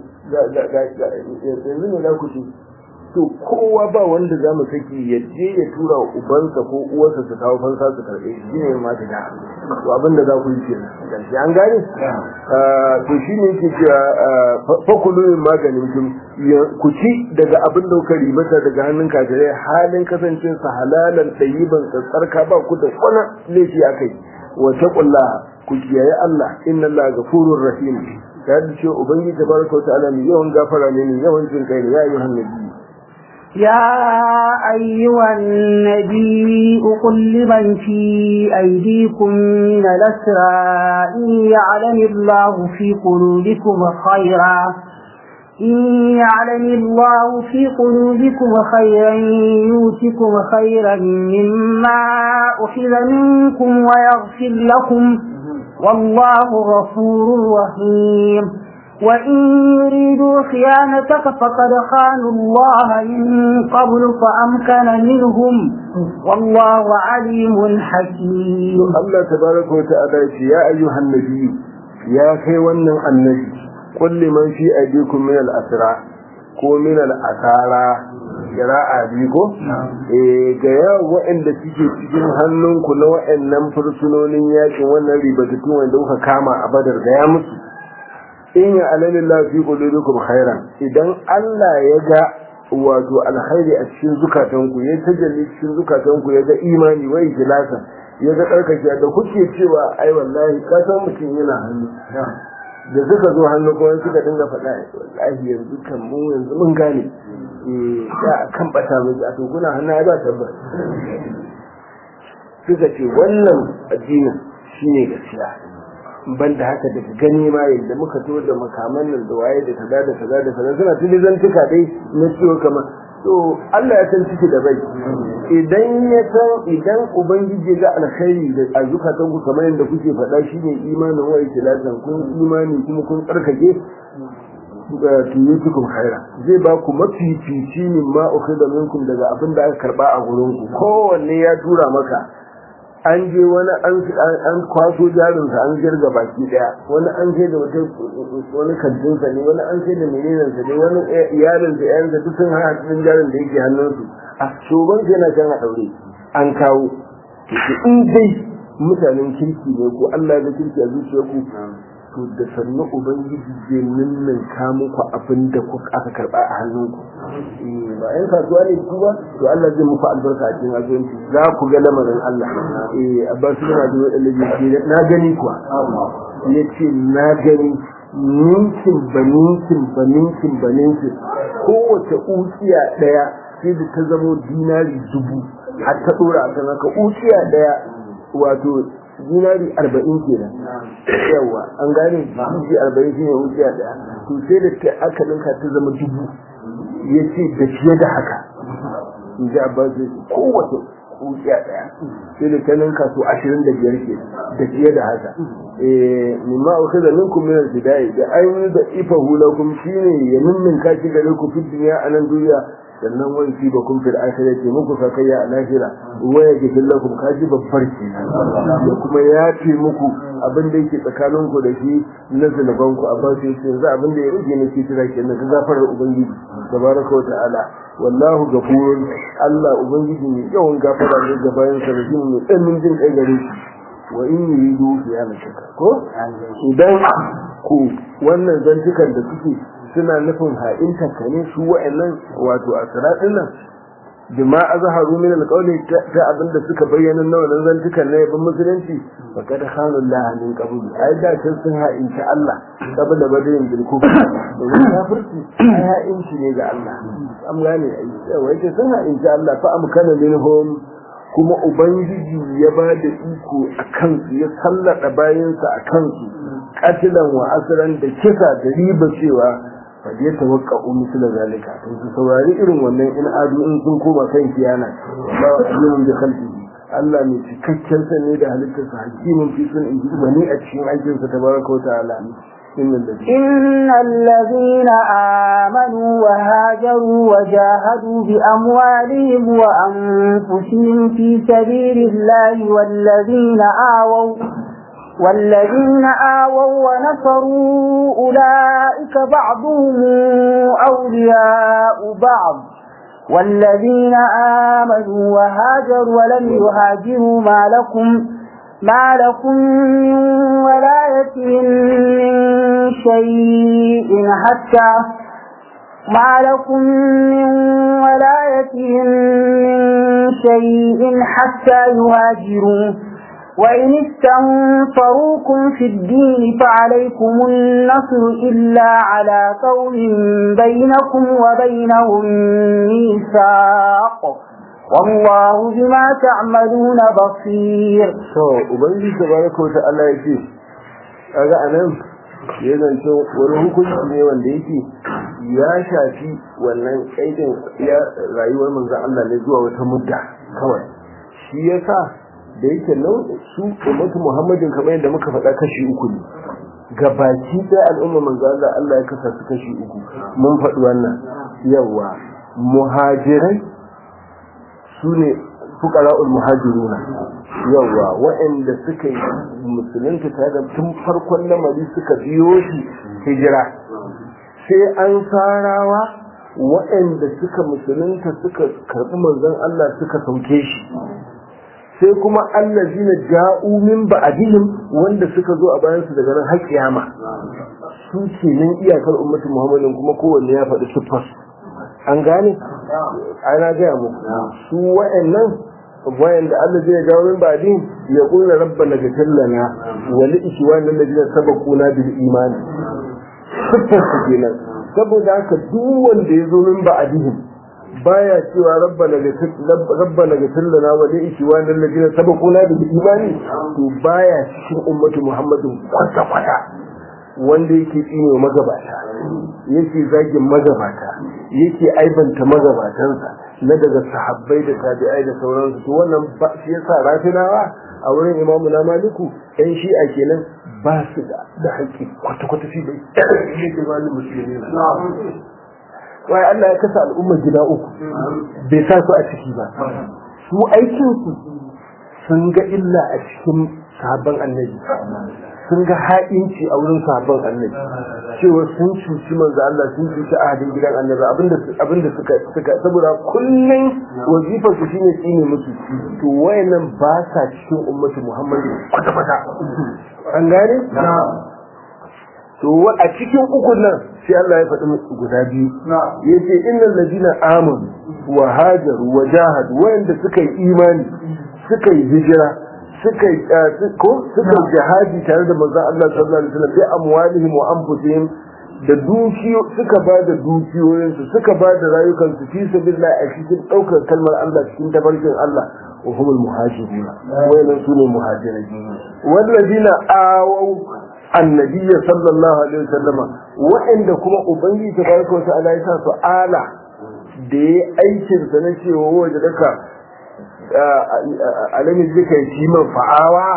yanzu ne za ku ce to kowa ba wanda za mu saki ya je ya tura wa ubansa ko uwarsa su kawo fansa su karɓe shi shine ma bida to abin da za ku yi kenan gashi an gane to shine yake cewa fakulu maganin kin ku ci daga abin da kuka ribata daga hannun kafirai halin kasancin sa halalan tayyiban tsarka ba ku da kwana laifi akai wa taqulla ku kiyaye Allah inna Allah ghafurur rahim ta da ce ubangiji tabaraka wa ta'ala ne yawan gafara ne ne yawan jin kai ne ya ayyuhan nabi يا أيها النبي قل لمن في أيديكم من الأسرى إن يعلم الله في قلوبكم خيرا إن يعلم الله في قلوبكم خيرا يؤتكم خيرا مما أخذ منكم ويغفر لكم والله غفور رحيم وإن يريدوا خيانتك فقد خانوا الله من قبل فأمكن منهم والله عليم حكيم الله تبارك وتعالى يا أيها النبي يا خيوانا النبي قل لمن في أيديكم من الأسرى ko min al'asara kira'a biyu ko eh ga yawa waɗanda suke cikin hannunku na waɗannan fursunonin yakin wannan ribatattun wanda kuka kama a badar ga ya musu in ya alalillah fi qulubikum khairan idan Allah ya ga wato alkhairi a cikin zukatanku ya tajalli cikin zukatanku ya ga imani wai ikhlasa ya ga tsarkake da kuke cewa ai wallahi ka san mutum yana hannu da suka zo hannu kuma suka dinga faɗa wallahi yanzu kan mu yanzu mun gane eh da kan bata mu a to kuna hannu ai ba tabbas suka ce wannan addinin shine gaskiya ban da haka daga gani ma yadda muka to da makaman nan da waye da kaza da kaza da kaza suna tuni zantuka dai na ciwo kamar to Allah ya san ciki da bai idan ya san idan ubangiji ga alkhairi da azukatan ku kamar yadda kuke faɗa shine imanin wa ikhlasan kun imani kuma kun tsarkake tuyutukum khaira zai ba ku mafifici min ma ukhida minkum daga abin da aka karba a gurin ku kowanne ya tura maka an je wani an kwaso jarinsa an jirga baki daya wani an je da wata wani kantinsa ne wani an je da menenansa ne wani iyalinsa yayansa duk sun hana cikin jarin da yake hannunsu a shoban sai na can a daure an kawo in dai mutanen kirki ne ko Allah ya kirki a zuciyarku to da sannu ubangiji zai ninnin ka muku abin da aka karba a hannunku ba yan kasuwa ne ku ba to Allah zai muku albarka a cikin azuwanci za ku ga lamarin Allah eh abbas bin abi wadallahi na gani kuwa yace na gani ninkin baninkin baninkin baninkin kowace ukiya daya sai da ta zamo dinari dubu har ta dora a kan haka ukiya daya wato dinari arba'in kenan yawa an gane dinari arba'in shine wuciya daya to sai da ta aka ninka ta zama dubu ya ce da fiye da haka in ji abbas kowace wuciya daya sai da ta ninka su ashirin da biyar ke da fiye da haka mimma uku da minkum min al-bidai da an da ifa hulakum shine ya ninninka shi gare ku fi duniya a nan duniya sannan wani fi ba kun fil akhira ce muku sakayya a lahira waya ga fillakum kaji babbar ke da kuma ya ce muku abin da yake tsakanin ku da shi na zunuban ku a basu yace yanzu abin da ya rage ne ke tira ke nan gafarar ubangiji tabaraka wa ta'ala wallahu gafurun Allah ubangiji ne yawan gafara ne ga bayan sa rajin mai tsanin jin kai gare shi wa in yuridu fi shaka ko idan ku wannan zantukan da suke suna nufin ha'inta ka ne su wa'annan wato a siratin nan bima azharu min alqawli ta abinda suka bayyana na wannan zantukan na yabin musulunci fa kad khanu Allah min qabl ai da can sun ha'inta Allah qabla badayin bil kufr domin kafirci ai ha'inci ne ga Allah am gane ai yawa yake sun ha'inta Allah fa amkana minhum kuma ubangiji ya ba da iko a kansu ya sallada bayansa a kansu katilan wa asiran da kisa da riba cewa fa ya tawakka misla zalika to su saurari irin wannan in adu in sun koma kan kiyana ba alimun bi khalqihi Allah mai cikakken sani da halittarsa hakimin fi sun in bani a cikin aikinsa tabaraka wa ta'ala إن الذين آمنوا وهاجروا وجاهدوا بأموالهم وأنفسهم في سبيل الله والذين آووا والذين آووا ونصروا أولئك بعضهم أولياء بعض والذين آمنوا وهاجروا ولم يهاجروا ما لكم ما لكم من ولايتهم من شيء حتى ما لكم من ولايتهم من شيء حتى يهاجروا وإن استنفروكم في الدين فعليكم النصر إلا على قوم بينكم وبينهم ميثاق والله بما تعملون بصير to ubangiji tabaraka wa ta'ala yake kaga anan ya zance wani hukunci ne wanda yake ya shafi wannan kaidin ya rayuwar manzon Allah ne zuwa wata mudda kawai shi yasa da yake nan su ummatu Muhammadin kamar yadda muka faɗa kashi uku ne gabaki ɗaya al'umma manzon Allah Allah ya kasa su kashi uku mun faɗi wannan yawa muhajirai su ne fukara'ul muhajiruna yawa waɗanda suka yi musulunta ta da tun farkon lamari suka biyo shi hijira sai an farawa waɗanda suka musulunta suka karɓi manzon Allah suka sauke shi sai kuma allazina ja'u min ba'dihim wanda suka zo a bayansu daga nan har kiyama su ke nan iyakar ummatin muhammadin kuma kowanne ya faɗi siffar an gane ana gaya muku su wa'annan wayanda Allah zai jawo min ba'di ya qulna rabbana ghfir lana wa li ikhwana alladhina sabaquna bil iman siffar su kenan saboda haka duk wanda ya zo min ba'dihim baya cewa rabbana ghfir rabbana ghfir lana wa li ikhwana alladhina sabaquna bil iman to baya cikin ummatu muhammadin kwata kwata wanda yake tsine magabata yake zagin magabata yake aibanta magabatansa na daga sahabbai da tabi'ai da sauransu to wannan ba shi yasa rafinawa a wurin imamu na maliku yan shi'a kenan ba su da da haƙƙi kwata-kwata shi bai yake ba ni musulmi wai Allah ya kasa al'ummar gida uku bai sa su a ciki ba su aikinsu sun ga illa a cikin sabon annabi sun ga ha'inci a wurin sabon annabi cewa sun cuci manzo Allah sun cuci ahadin gidan annabi abinda abinda suka suka saboda kullun wazifar su shine tsine musu to wayannan ba sa cikin ummatu Muhammadu kwata kwata an gane to a cikin ukun nan sai Allah ya faɗi musu guda biyu yace innal ladina amanu wa hajaru wa jahadu wayanda suka yi imani suka yi hijira suka ko suka jihadi tare da manzon Allah sallallahu alaihi wasallam bi amwalihim wa anfusihim da dukiyo suka ba da dukiyoyin su suka ba da rayukan su fi sabilillah a cikin daukar kalmar Allah cikin tabarkin Allah wa humul muhajiruna wayannan sune muhajirai wallazina awaw annabi sallallahu alaihi wasallama wa'anda kuma ubangiji tabaraka wa ta'ala ya sa su ala da ya aikin sa na cewa waje daka alamin zika yi man fa'awa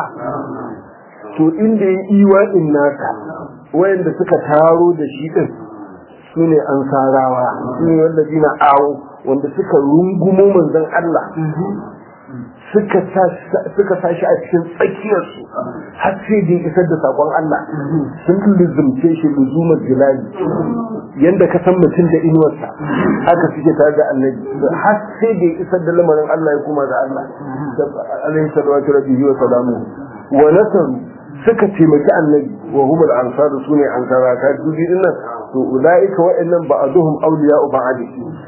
to inda ya iwa in naka wayanda suka taro da shi din su ne an sarawa su ne wanda zina awo wanda suka rungumo manzon Allah suka sa shi a cikin tsakiyarsu har sai da isar da sakon Allah sun lizumce shi luzumar jilali yanda ka san mutum da inuwarsa haka suke tare da annabi har sai da isar da lamarin Allah ya kuma da Allah alaihi salatu rabbihi wa salamu wa nasaru suka taimaki annabi wa humul ansar sune ansara ta dubi dinnan to ulaika wa'annan ba'aduhum awliya'u ba'd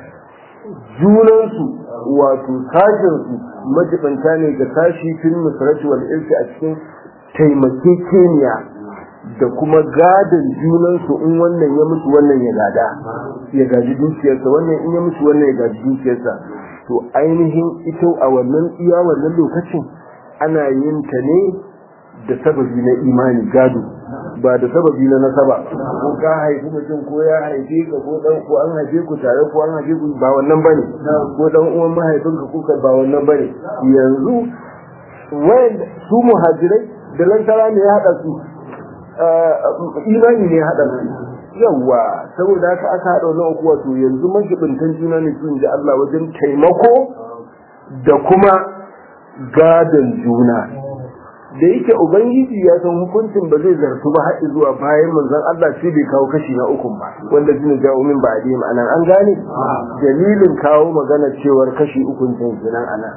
junansu wato sashensu majibanta ne ga sashi fil nusrati wal irsi a cikin taimakekeniya da kuma gadon junansu in wannan ya mutu wannan ya gada ya gaji dukiyarsa wannan in ya mutu wannan ya gaji dukiyarsa to ainihin ita a wannan iya wannan lokacin ana yin ta ne da sababi na imani gado ba da sababi na nasaba ko ka haifi mutum ko ya haife ka ko dan ko an haife ku tare ko an haife ku ba wannan bane ko dan uwan mahaifinka ko ka ba wannan bane yanzu wayan su muhajirai da lantara ne ya hada su imani ne ya hada su yawa saboda haka aka hada wannan uku wato yanzu majibintan juna ne su inji Allah wajen taimako da kuma gadon juna da yake ubangiji ya san hukuncin ba zai zartu ba haɗi zuwa bayan manzon Allah sai bai kawo kashi na ukun ba wanda zai jawo min ba dai ma'anan an gane dalilin kawo magana cewar kashi ukun can kenan ana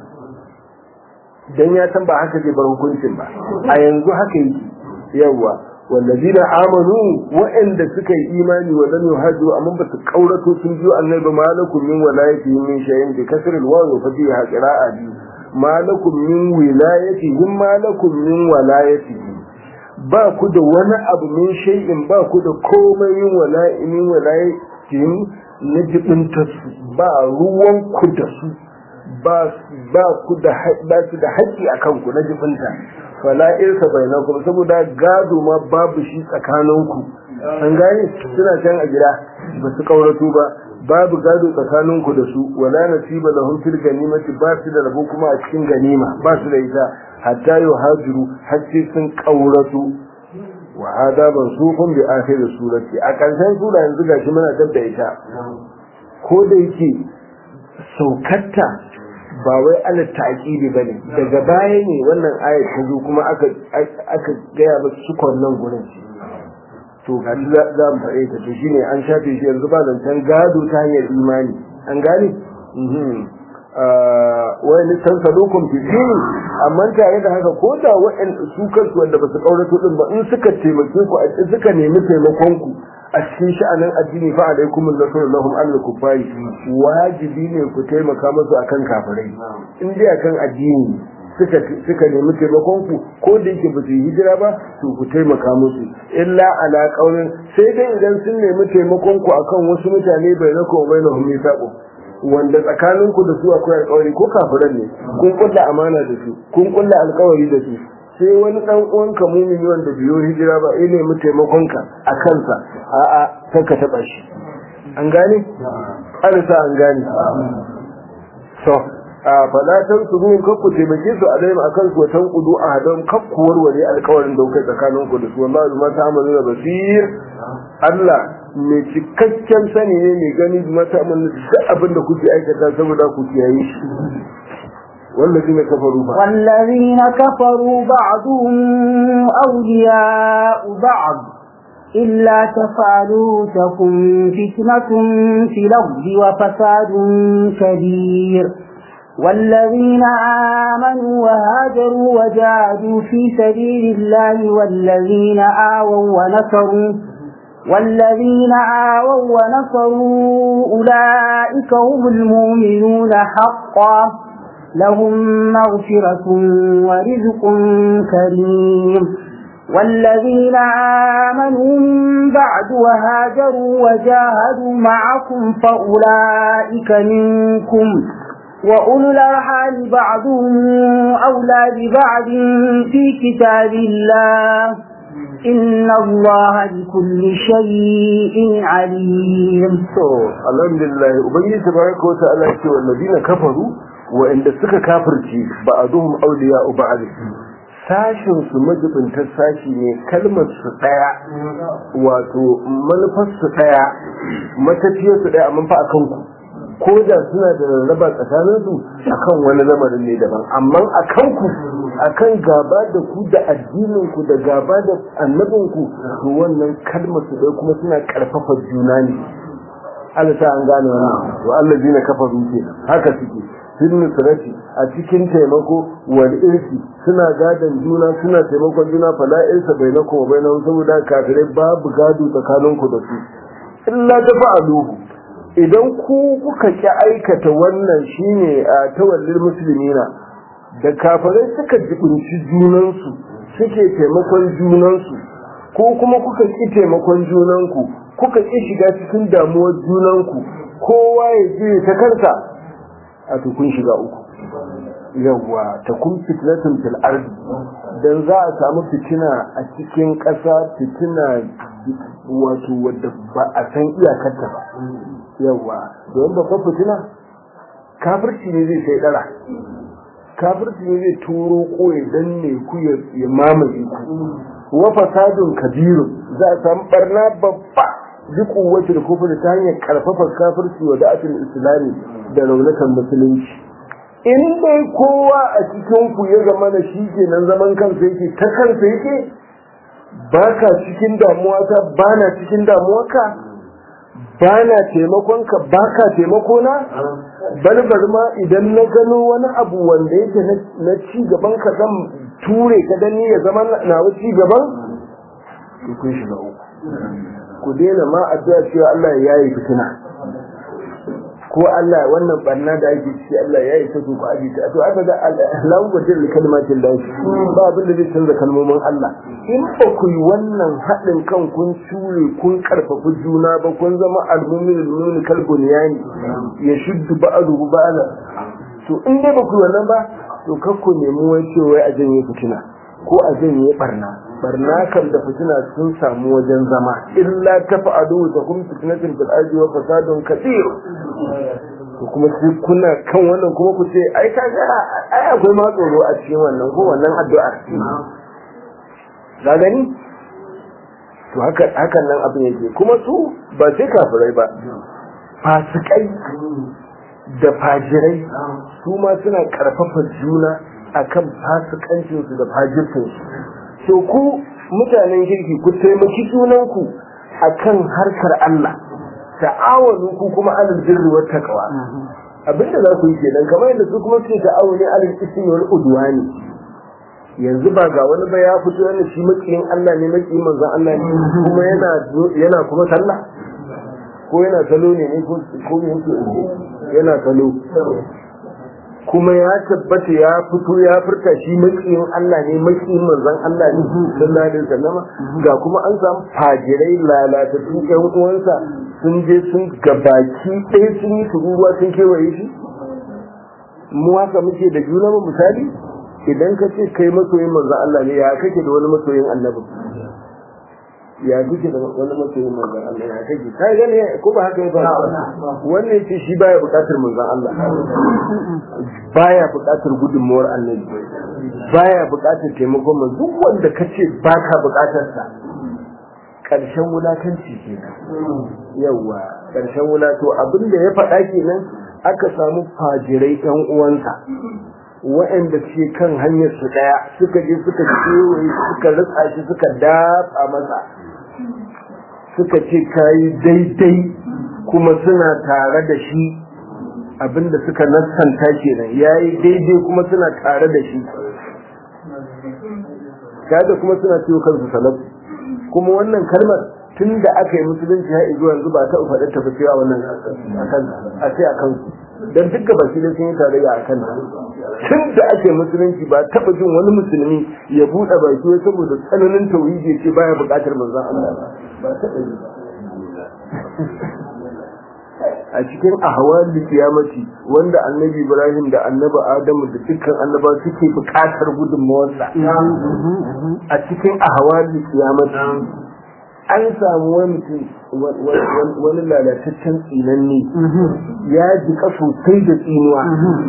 dan ya san ba haka zai bar hukuncin ba a yanzu haka yake yawa wallazina amanu wa'anda suka yi imani wa lam yuhaju amma ba su kaurato sun biyo annabi malakum min walayatihim min shay'in bi kasril waw fa fiha qira'a bi malakum min wilayatihim malakum min walayatihim ba ku da wani abu min shay'in ba ku da komai min wala'i min walayatihim na jibinta su ba ruwan ku da su ba ba ku da ba su da haƙƙi akan ku na jibinta fala irka bainakum saboda gado ma babu shi tsakaninku an gane suna can a gida ba su kaurato ba babu gado tsakaninku da su wala nasiba lahum fil ganimati ba su da rabo kuma a cikin ganima ba su da ita hatta yuhajiru har sai sun kaurato wa hada mansukun bi akhir surati a karshen sura yanzu gashi muna dabda ita ko da yake saukatta ba wai ala ta'kidi bane daga baya ne wannan ayat ta zo kuma aka aka gaya ba su nan gurin to ga za mu faɗe ta to shine an shafe shi yanzu ba zancen gado ta hanyar imani an gane wani san sadukun fi amma tare da haka ko da wa'an su kansu wanda ba su kaurato din ba in suka taimake ku a suka nemi taimakon ku a cikin sha'anin addini fa alaikum nasru lahum al kufari wajibi ne ku taimaka musu akan kafirai in dai akan addini suka suka nemi taimakon ku ko da yake ba su hijira ba to ku taimaka musu illa ala qaulin sai dai idan sun nemi taimakon ku akan wasu mutane bai na ko bai na humi sabo wanda tsakanin ku da su akwai alƙawari ko kafiran ne kun kulla amana da su kun kulla alƙawari da su sai wani dan uwanka mumini wanda biyo hijira ba ya nemi taimakonka a kansa a'a sai ka taba shi an gane an sa an gane so a falatan su zuwa kakku taimake su a daima akan su watan kudu a hadon kakku warware alkawarin da kai tsakanin ku da su wallahi ma ta amalu da basir Allah mai cikakken sani ne mai gani mata amalu duk abin da kuke aikata saboda ku kiyaye shi والذين كفروا بعض والذين كفروا بعضهم أولياء بعض إلا تفعلوا تكن فتنة في الأرض وفساد كبير والذين آمنوا وهاجروا وجاهدوا في سبيل الله والذين آووا ونصروا والذين آووا ونصروا أولئك هم المؤمنون حقا لهم مغفرة ورزق كريم والذين آمنوا من بعد وهاجروا وجاهدوا معكم فأولئك منكم وأولو الأرحام بعضهم أولى ببعض في كتاب الله إن الله بكل شيء عليم الحمد لله وبنجي تبارك وتعالى والذين كفروا wa'inda suka kafirci ba a zuhun auliya uba a sashin su majibintar sashi ne kalmar su daya wato manufar su daya matafiyar su daya amma fa a kanku ko da suna da rarraba tsakanin su akan wani lamarin ne daban amma a kanku akan gaba da ku da addinin ku da gaba da annabin ku to wannan kalmar su daya kuma suna karfafa juna ne Allah ta an gane wannan to Allah jina kafaru kenan haka suke fil nusrati a cikin taimako wal irsi suna gadan juna suna taimakon juna fala irsa bainakum wa bainahum saboda kafirai babu gado tsakanin ku da su illa tafa'aluhu idan ku kuka ki aikata wannan shine a tawallil muslimina da kafirai suka jibinci junansu suke taimakon junansu ko kuma kuka ki taimakon junanku kuka ki shiga cikin damuwar junanku kowa ya je ta kansa a kun shiga uku yawwa ta kun fitnatun fil ardi dan za a samu fitina a cikin ƙasa fitina wato wadda ba a san iyakarta ba yawwa don babban fitina kafirci ne zai sai dara kafirci ne zai turo ko ya danne ku ya mamaye ku wa fasadun kabirun za a samu barna babba duk wacce da kufur ta hanyar karfafa kafirci wa da'atul islami da raunatan musulunci in dai kowa a cikin ku ya zama da shi ke nan zaman kansa yake ta kansa yake ba ka cikin damuwa ta ba na cikin damuwa ka ba na taimakon ka ba ka taimako na balbar ma idan na gano wani abu wanda yake na ci gaban ka zan ture ka dan ya zama na ci gaban ku kun shiga uku ku daina ma addu'a cewa Allah ya yi fitina ko Allah wannan barna da ake ciki Allah ya yi sako ku aje ta to aka ga lahu wajin li kalmatin da ba abin da zai canza kalmomin Allah in ba ku yi wannan haɗin kan kun ture kun karfafa juna ba kun zama almumin almumin kalbuniyani ya shuddu ba'aduhu ba'ala to in dai ba ku yi wannan ba to kar ku nemi wai cewa a janye fitina ko a janye barna barna kan da fitina sun samu wajen zama illa tafa'alu ta kum fitnatin fil ardi wa fasadun kathir to kuma sai kuna kan wannan kuma ku ce ai ka ga ai akwai ma tsoro a cikin wannan ko wannan addu'a ga gani to haka hakan nan abin yake kuma su ba sai kafirai ba fasikai da fajirai su ma suna karfafa juna akan fasikancinsu da fajircinsu so ku mutanen kirki ku taimaki junanku akan harkar Allah ta'awanu ku kuma alal birri wat taqwa abinda za ku yi kenan kamar yadda su kuma suke ta'awuni alal ismi wal udwani yanzu ba ga wani ba ya fito yana shi makiyin Allah ne makiyin manzon Allah ne kuma yana yana kuma sallah ko yana salo ne ne ko ko yana salo kuma ya tabbata ya fito ya furta shi makiyin Allah ne makiyin manzon Allah ne sallallahu alaihi wasallam ga kuma an samu fajirai lalatattu ƴan uwansa sun je sun gabaki ɗaya sun yi turuwa sun kewaye shi mu haka muke da juna mu misali idan ka ce kai masoyin manzon Allah ne ya kake da wani masoyin annabi ya kake da wani masoyin manzon Allah ya kake ka gane ko ba haka ba wannan ce shi baya bukatar manzon Allah baya bukatar gudunmuwar annabi baya bukatar taimakon manzon duk wanda kace baka bukatar sa karshen wulakanci kenan yawa karshen wulato abinda ya faɗa kenan aka samu fajirai ɗan uwansa waɗanda ke kan hanyar su ɗaya suka je suka kewaye suka rutsa shi suka dafa masa suka ce kayi daidai kuma suna tare da shi abinda suka nassanta kenan yayi daidai kuma suna tare da shi kaga kuma suna ciwo kansu salatu kuma wannan kalmar tun da aka yi musulunci har zuwa yanzu ba ta faɗa ta fi a wannan akan a sai akan dan dukkan baki da sun yi tarayya akan tun da ake musulunci ba taɓa jin wani musulmi ya buɗe baki wai saboda tsananin tauhidi ce baya buƙatar manzon Allah ba taɓa yi a cikin ahwal kiyamati wanda annabi Ibrahim da annabi Adamu da dukkan annaba suke buƙatar gudunmawarsa a cikin ahwal kiyamati an samu wani wani lalataccen tsinanne ya jika sosai da tsinuwa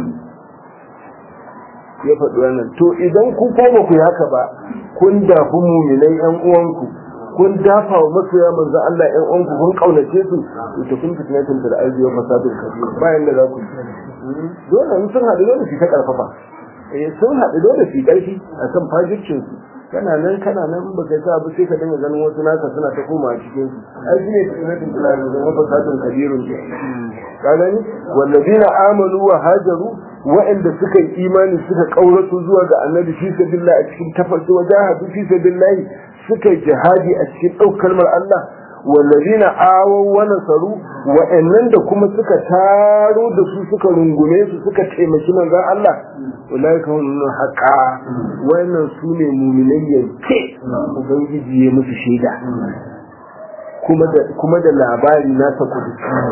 ya faɗi wannan to idan ku ko ba ku yi haka ba kun dafi muminai yan uwanku kun dafa wa masoya manzo Allah yan uwanku kun kaunace su to kun fitnatin da arzi wa fasadin kabir bayan da za ku dole in sun haɗu dole su ta karfafa eh sun haɗu dole su karfi akan fajircin su kana nan kana nan ba kai sa ba sai ka dinga ganin wasu naka suna ta koma a cikin su ai shine fitnatin da arzi wa fasadin kabirun ka gani wallazina amanu wa hajaru wa'anda suka yi imani suka kaurato zuwa ga annabi fi sabilillah a cikin tafarki wajahadu fi sabilillah suka yi jihadi a cikin ɗaukar kalmar Allah wallazina awaw wa nasaru wa'annan da kuma suka taro da su suka rungume su suka taimaki manzon Allah ulaika hum haqa wannan su ne mu'minai yanke ubangiji ya musu shaida kuma da kuma da labari na ta kudu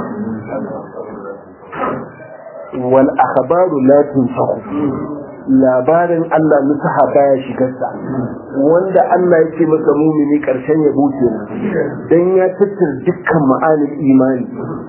wal akhbaru la tunsahu labarin Allah nusaha baya shigarsa wanda Allah ya ce masa mumini karshen ya buce dan ya tattara dukkan ma'anin imani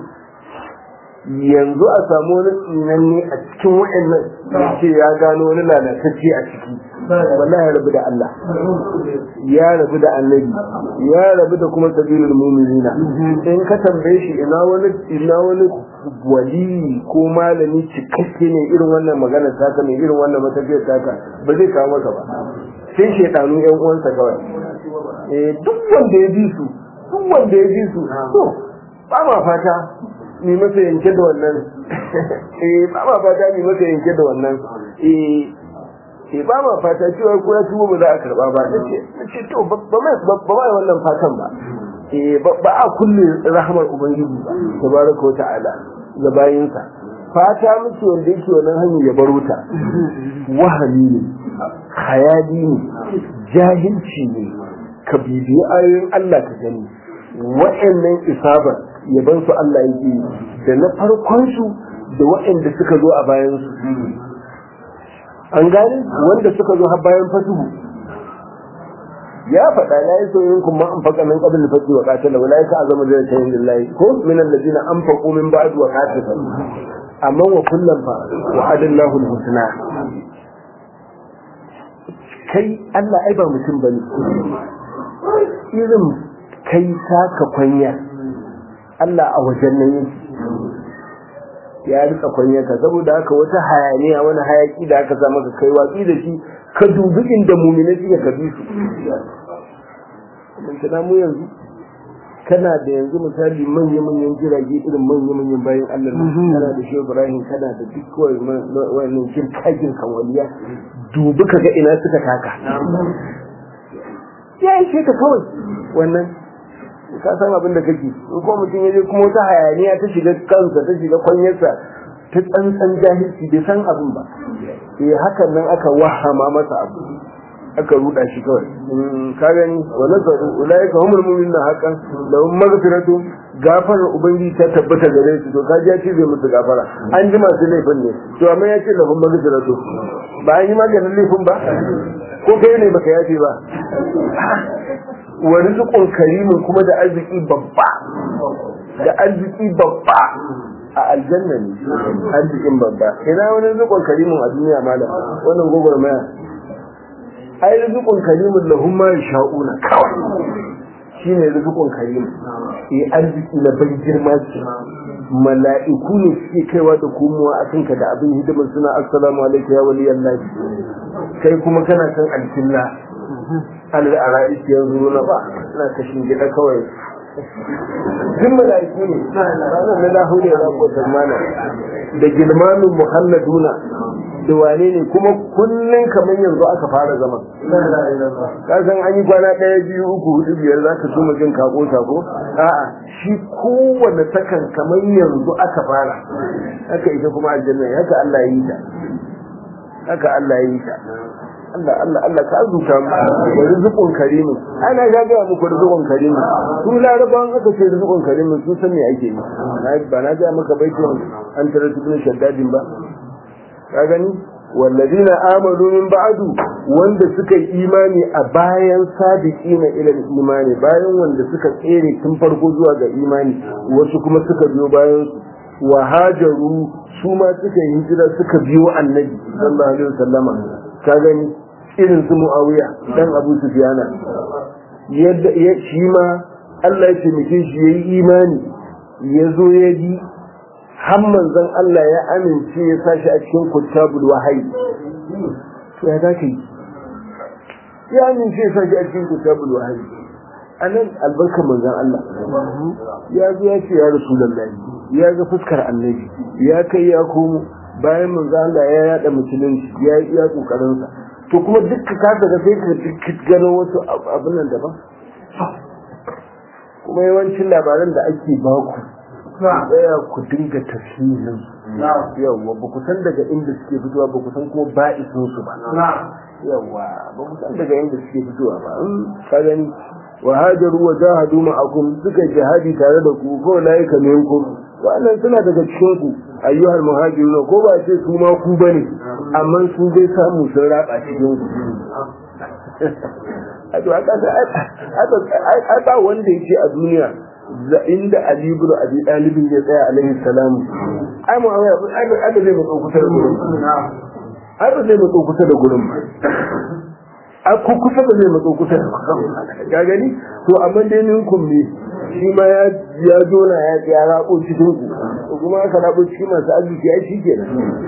yanzu a samu wani tsinanne a cikin wa'annan ce ya gano wani lalatacce a ciki wallahi ya rabu da Allah ya rabu da annabi ya rabu da kuma sabilul mu'minina in ka tambaye shi ina wani ina wani wali ko malami cikakke ne irin wannan magana taka ne irin wannan matafiyar taka ba zai kawo maka ba sai shedanu yan uwansa kawai eh duk wanda ya bi su duk wanda ya bi su to ba ma fata ni masa yanke da wannan eh ba ma fata ni masa yanke da wannan eh eh ba ma fata cewa ko ya tubo ba za a karba ba nace nace to ba mai ba mai wannan fatan ba eh ba a kulle rahmar ubangiji ba tabaraka ta'ala ga bayinsa fata muke wanda yake wannan hanyar ya baro ta wahami ne hayali ne jahilci ne ka bibiyi ayoyin Allah ka gani wa'annan isabar yaban su Allah yake da na farkon su da waɗanda suka zo a bayan su an gane wanda suka zo har bayan fatuhu ya faɗa la yi soyin kuma an faƙa min qabl fati wa qatala wa la yaka azama da tayin lillahi ko min alladhina anfaqu min ba'd wa qatala amma wa kullum fa wa adallahu al-husna kai Allah ai ba mutum bane irin kai saka kwanya Allah a wajen nan yake ya rika kwanyarka saboda haka wata hayaniya wani hayaki da aka sa maka kai watsi da shi ka dubi inda muminai suka ka bi su mun tana mu yanzu kana da yanzu misali manya manyan jirage irin manya manyan bayan Allah kana da shi Ibrahim kana da duk wannan jirkagin kan waliya dubi ka ga ina suka taka ya ishe ka kawai wannan ka san abin da kake in ko mutum ya je kuma wata hayaniya ta shiga kansa ta shiga kwanyarsa ta tsantsan jahilci bai san abin ba eh hakan nan aka wahama masa abu aka ruda shi kawai ka gani wa nazaru ulaika humul mu'minuna haqqan lahum maghfiratun gafarar ubangiji ta tabbata gare su to ka ji ya ce zai musu gafara an ji masu laifin ne to amma ya ce lahum maghfiratun ba an yi maganin laifin ba ko kai ne baka yafe ba wa rizqun karimin kuma da arziki babba da arziki babba a aljanna ne arzikin babba ina wani rizqun karimin a duniya malam wannan gogormaya ai rizqun karimin lahum ma yasha'una kawai shine rizqun karim eh arziki na ban girma ce mala'iku ne suke kaiwa da komowa a kanka da abin hidimar suna assalamu alaikum ya waliyan lahi kai kuma kana kan alkilla an da ara'i yanzu na ba na kashin gida kawai duk mala'iku ne ranar na lahu ne za ku mana da gilmanin muhalladuna da wane ne kuma kullum kamar yanzu aka fara zaman ka san an yi kwana ɗaya biyu uku hudu biyar za ka suma jin kako sako a'a shi kowane sakan kamar yanzu aka fara haka ita kuma aljanna haka Allah ya yi ta haka Allah ya yi ta Allah Allah Allah ka azuta mu da rizqun karimin ana ga ga muku rizqun karimin su larabawan aka ce rizqun karimin su san me ake yi ba na ga maka baitin an tare cikin shaddadin ba ka gani wallazina amanu min ba'du wanda suka yi imani a bayan sabiqina ila imani bayan wanda suka tsere tun farko zuwa ga imani wasu kuma suka biyo bayan wa hajaru su ma suka yi hijira suka biyo annabi sallallahu alaihi wasallama ka gani irin su muawiya dan abu sufyana yadda shi ma Allah ya taimake shi yayi imani ya zo ya bi har manzon Allah ya amince ya sashi a cikin kutabul wahayi to ya zaka yi ya amince ya sashi a cikin kutabul wahayi anan albarkar manzon Allah ya zo ya ce ya rasulullahi ya ga fuskar annabi ya kai ya komo bayan manzon Allah ya yada musulunci ya yi iya kokarin sa to kuma dukkan ka daga sai ka gano wasu abin nan daban kuma yawancin labaran da ake baku tsaya ku dinga tafsirin yawa ba ku san daga inda suke fitowa ba ku san kuma ba'isin su ba yawa ba ku san daga inda suke fitowa ba ka gani wa hajaru wa jahadu ma'akum suka jihadi tare da ku ko laika minkum wannan suna daga cikin ku ayyuhal muhajiruna ko ba ce su ma ku bane amma su dai samu sun raba cikin ku a to aka ba wanda yake a duniya inda Ali ibn Abi Talib ya tsaya alaihi salamu ai mu ai ai zai matso kusa da gurin ai ba zai matso kusa da gurin ba ai ko kusa da zai matso kusa da ga gani to amma dai ninkum ne shi ma ya ya jona ya ya rabo cikin ku to kuma aka rabo cikin masu arziki ai shi kenan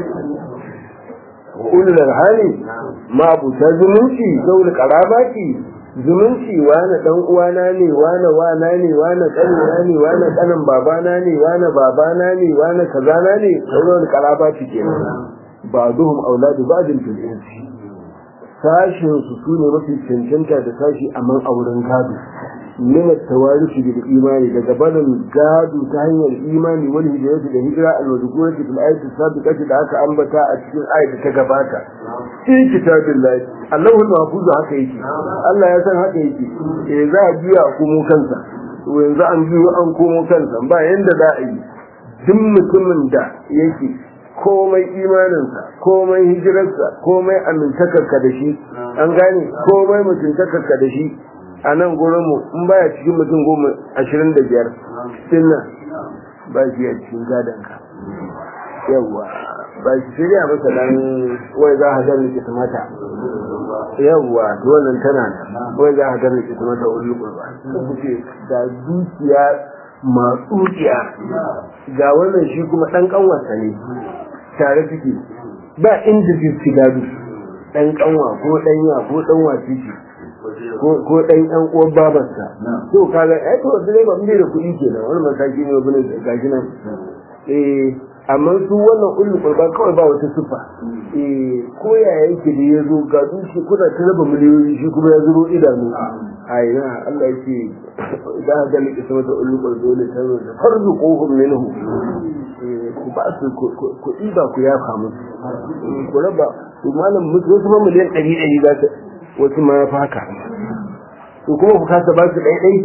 ulul hali ma abu ta zumunci zaul qarabati zumunci wani dan uwana ne wani wana ne wani kanina ne wani kanin babana ne wani babana ne wani kazana ne sauran karaba ci kenan ba duhum auladu ba'din fil insi sashin su sune mafi cancanta da sashi a man auren gado min at-tawarisi bil imani daga barin gado ta hanyar imani wani hijrati da hijira al-wadkurati fil ayati sabiqati da aka ambata a cikin ayat ta gabata fi kitabillahi Allahu mahfuzu haka yake Allah ya san haka yake eh za a biya a komo kansa to yanzu an biyo an komo kansa ba yanda za a yi duk mutumin da yake komai imaninsa komai hijirarsa komai amintakarka da shi an gane komai mutuntakarka da shi a nan gurinmu in baya cikin mutum goma ashirin da biyar sinna ba shi a cikin gadonka yawwa ba shi shirya masa dan wai za a gani ki mata yawwa to wannan tana wai za a gani ki mata wani kurba kuce da dukiya matsuciya ga wannan shi kuma dan kanwarsa ne tare suke ba inda zai ci gado dan kanwa ko dan ya ko dan wace ce ko dan yan uwan babarsa to kaga ai to dai ba mun da kuɗi kenan wani mataki ne bane gashi nan eh amma su wannan ulul qurba kawai ba wata sifa eh ko ya yake da yazo ga dushi kuna ta raba miliyoyi shi kuma ya zuro idanu ai na Allah yake da ga liki sama da ulul qurba ne ta zo farzu kohum minhu ku ba su ku iba ku ya famu ku raba ku malam mutu wasu ma miliyan 100 za ta wasu ma ya faka to kuma ku kasa ba su ɗai ɗai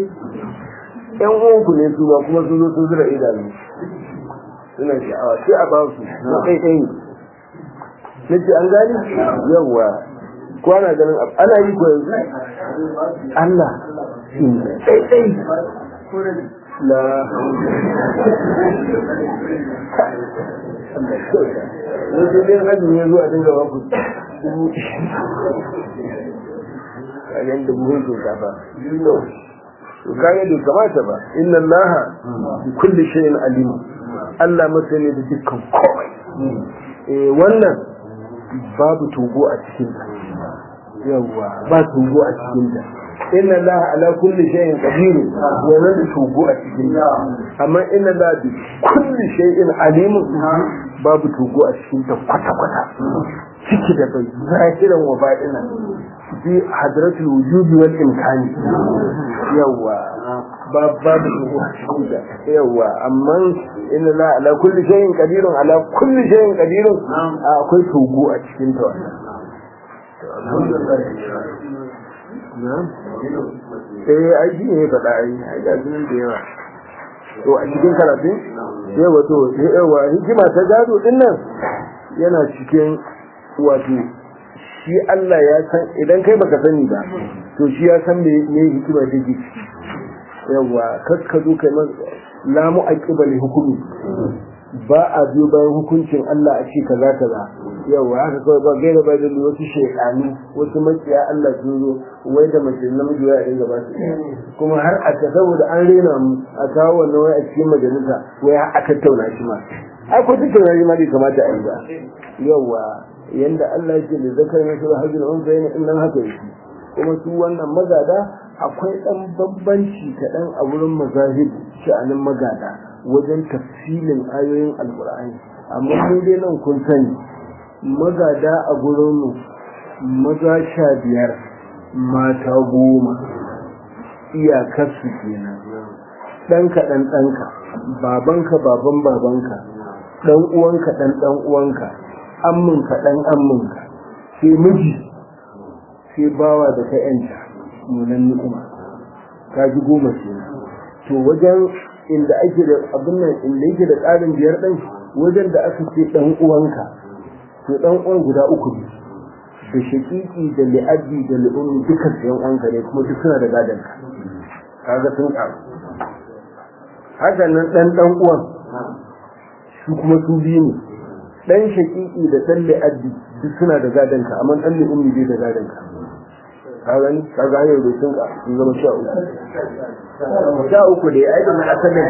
ƴan uwanku ne su ba kuma sun zo sun zura idanu suna sha'awa sai a ba su na ɗai ɗai nace an gani yawa ko ana ganin ana yi ko yanzu Allah sai sai la yanzu dai hajji ya zuwa dinga ba ku dubu kayan da buhun shinkafa to kayan da kamata ba inna allaha bi kulli shay'in alim Allah masani da dukkan komai eh wannan babu tugo a cikin ta yawa ba tugo a cikin ta inna allaha ala kulli shay'in qadir wannan da tugo a cikin ta amma inna allaha bi kulli shay'in alim babu tugo a cikin ta kwata kwata ciki da bai zahiran wa baɗinan fi hadratul wujubi wal imkani yawa babu su yawa amma inna la ala kulli shay'in qadirun ala kulli shay'in qadirun akwai togo a cikin ta wannan eh ai shi ne faɗa ai ai ga sunan da yawa to a cikin karatu yawa to yawa hikima ta gado din nan yana cikin wato shi Allah ya san idan kai baka sani ba to shi ya san me me hikima take ciki yawa kas ka zo kai la mu'aqiba li hukumi ba a biyo bayan hukuncin Allah a ce kaza kaza yawa haka kawai ba gaira ba da wasu shaytanu wasu makiya Allah sun zo wai da mace namiji ya dinga ba su kuma har a ta saboda an rena mu a kawo wannan wai a cikin majalisa wai a tattauna shi ma ai ko tattauna shi ma bai kamata a yi ba yawa yanda Allah yake da zakar na sura hajjul unsa yana in nan haka yake kuma su wannan magada akwai dan bambanci kaɗan a wurin mazahib sha'anin magada wajen tafsilin ayoyin alkur'ani amma mu dai nan kun sani magada a gurin mu maza sha biyar mata goma iyakarsu kenan ɗanka ɗan ɗanka babanka baban babanka ɗan uwanka ɗan ɗan uwanka amminka ɗan amminka sai miji sai bawa da ka yanta nunan ni'ima ka ji goma ce to wajen inda ake da abin nan inda yake da tsarin biyar ɗin wajen da aka ce ɗan uwanka to ɗan uwan guda uku ne da shaƙiƙi da li'addi da li'ummi duka yan uwanka ne kuma duk suna da gadon ka kaga sun ƙaru haka nan ɗan ɗan uwan su kuma su biyu ne dan shakiki da dan li'addi duk suna da gadon ka amma dan li'ummi bai da gadon ka ka gani ka ga yau da sun ka sun zama sha uku sha uku da ai da asalin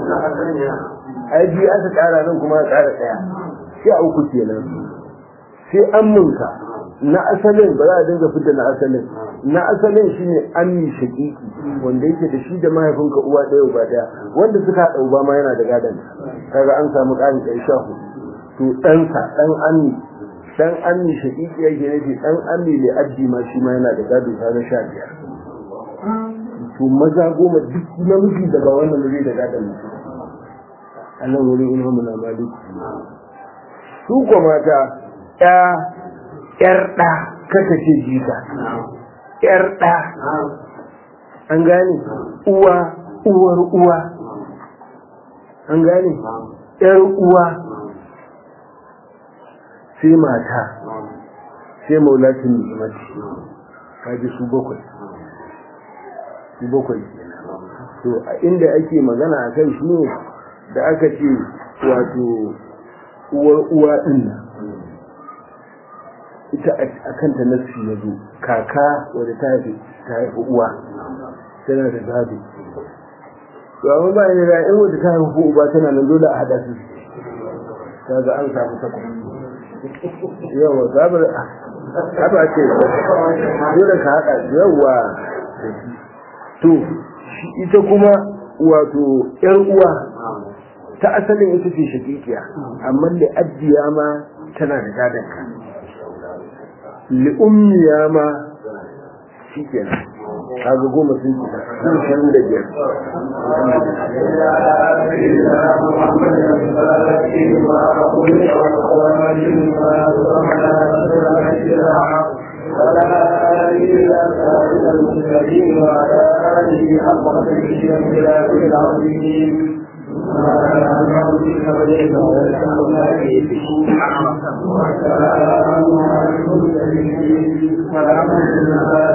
ai biyu aka kara nan kuma aka kara daya sha uku kenan sai amminka na asalin ba za a dinga fita na asalin na asalin shine ammi shakiki wanda yake da shi da mahaifinka uwa ɗaya uba ɗaya wanda suka haɗa uba ma yana da gadon kaga an samu ƙarin ɗaya sha hudu to ɗansa ɗan ammi ɗan ammi shaƙiƙi yake nufi ɗan ammi mai addi ma shi ma yana da gado ta sha biyar to maza goma duk namiji da ba wannan zai da gadon mutum a nan wurin ilhamu na malik su ko mata ya yar ɗa kaka ce jika yar ɗa an gane uwa uwar uwa an gane yar uwa sai mata sai maulatin ni'imati kaji su bakwai su bakwai to a inda ake magana a kai shi ne da aka ce wato uwar uwa din nan ita a kanta nassi ya zo kaka wadda ta haifi ta haifi uwa tana da gado to amma ba ne da in wadda ta haifi uba tana nan dole a hada su kaga an samu takwas yawa zabar haba ce dole ka haɗa yawa to ita kuma wato ‘yar uwa ta asalin ita ce shakikiya amma da addiya ma tana da gadon ka li'ummiya ma shi kenan kaga goma sun ci sun shirin da biyar ولا إلا سائل المسلمين وعلى آله حق قدره وامتلاك العظيم وعلى آله وصحبه وسلم والحمد لله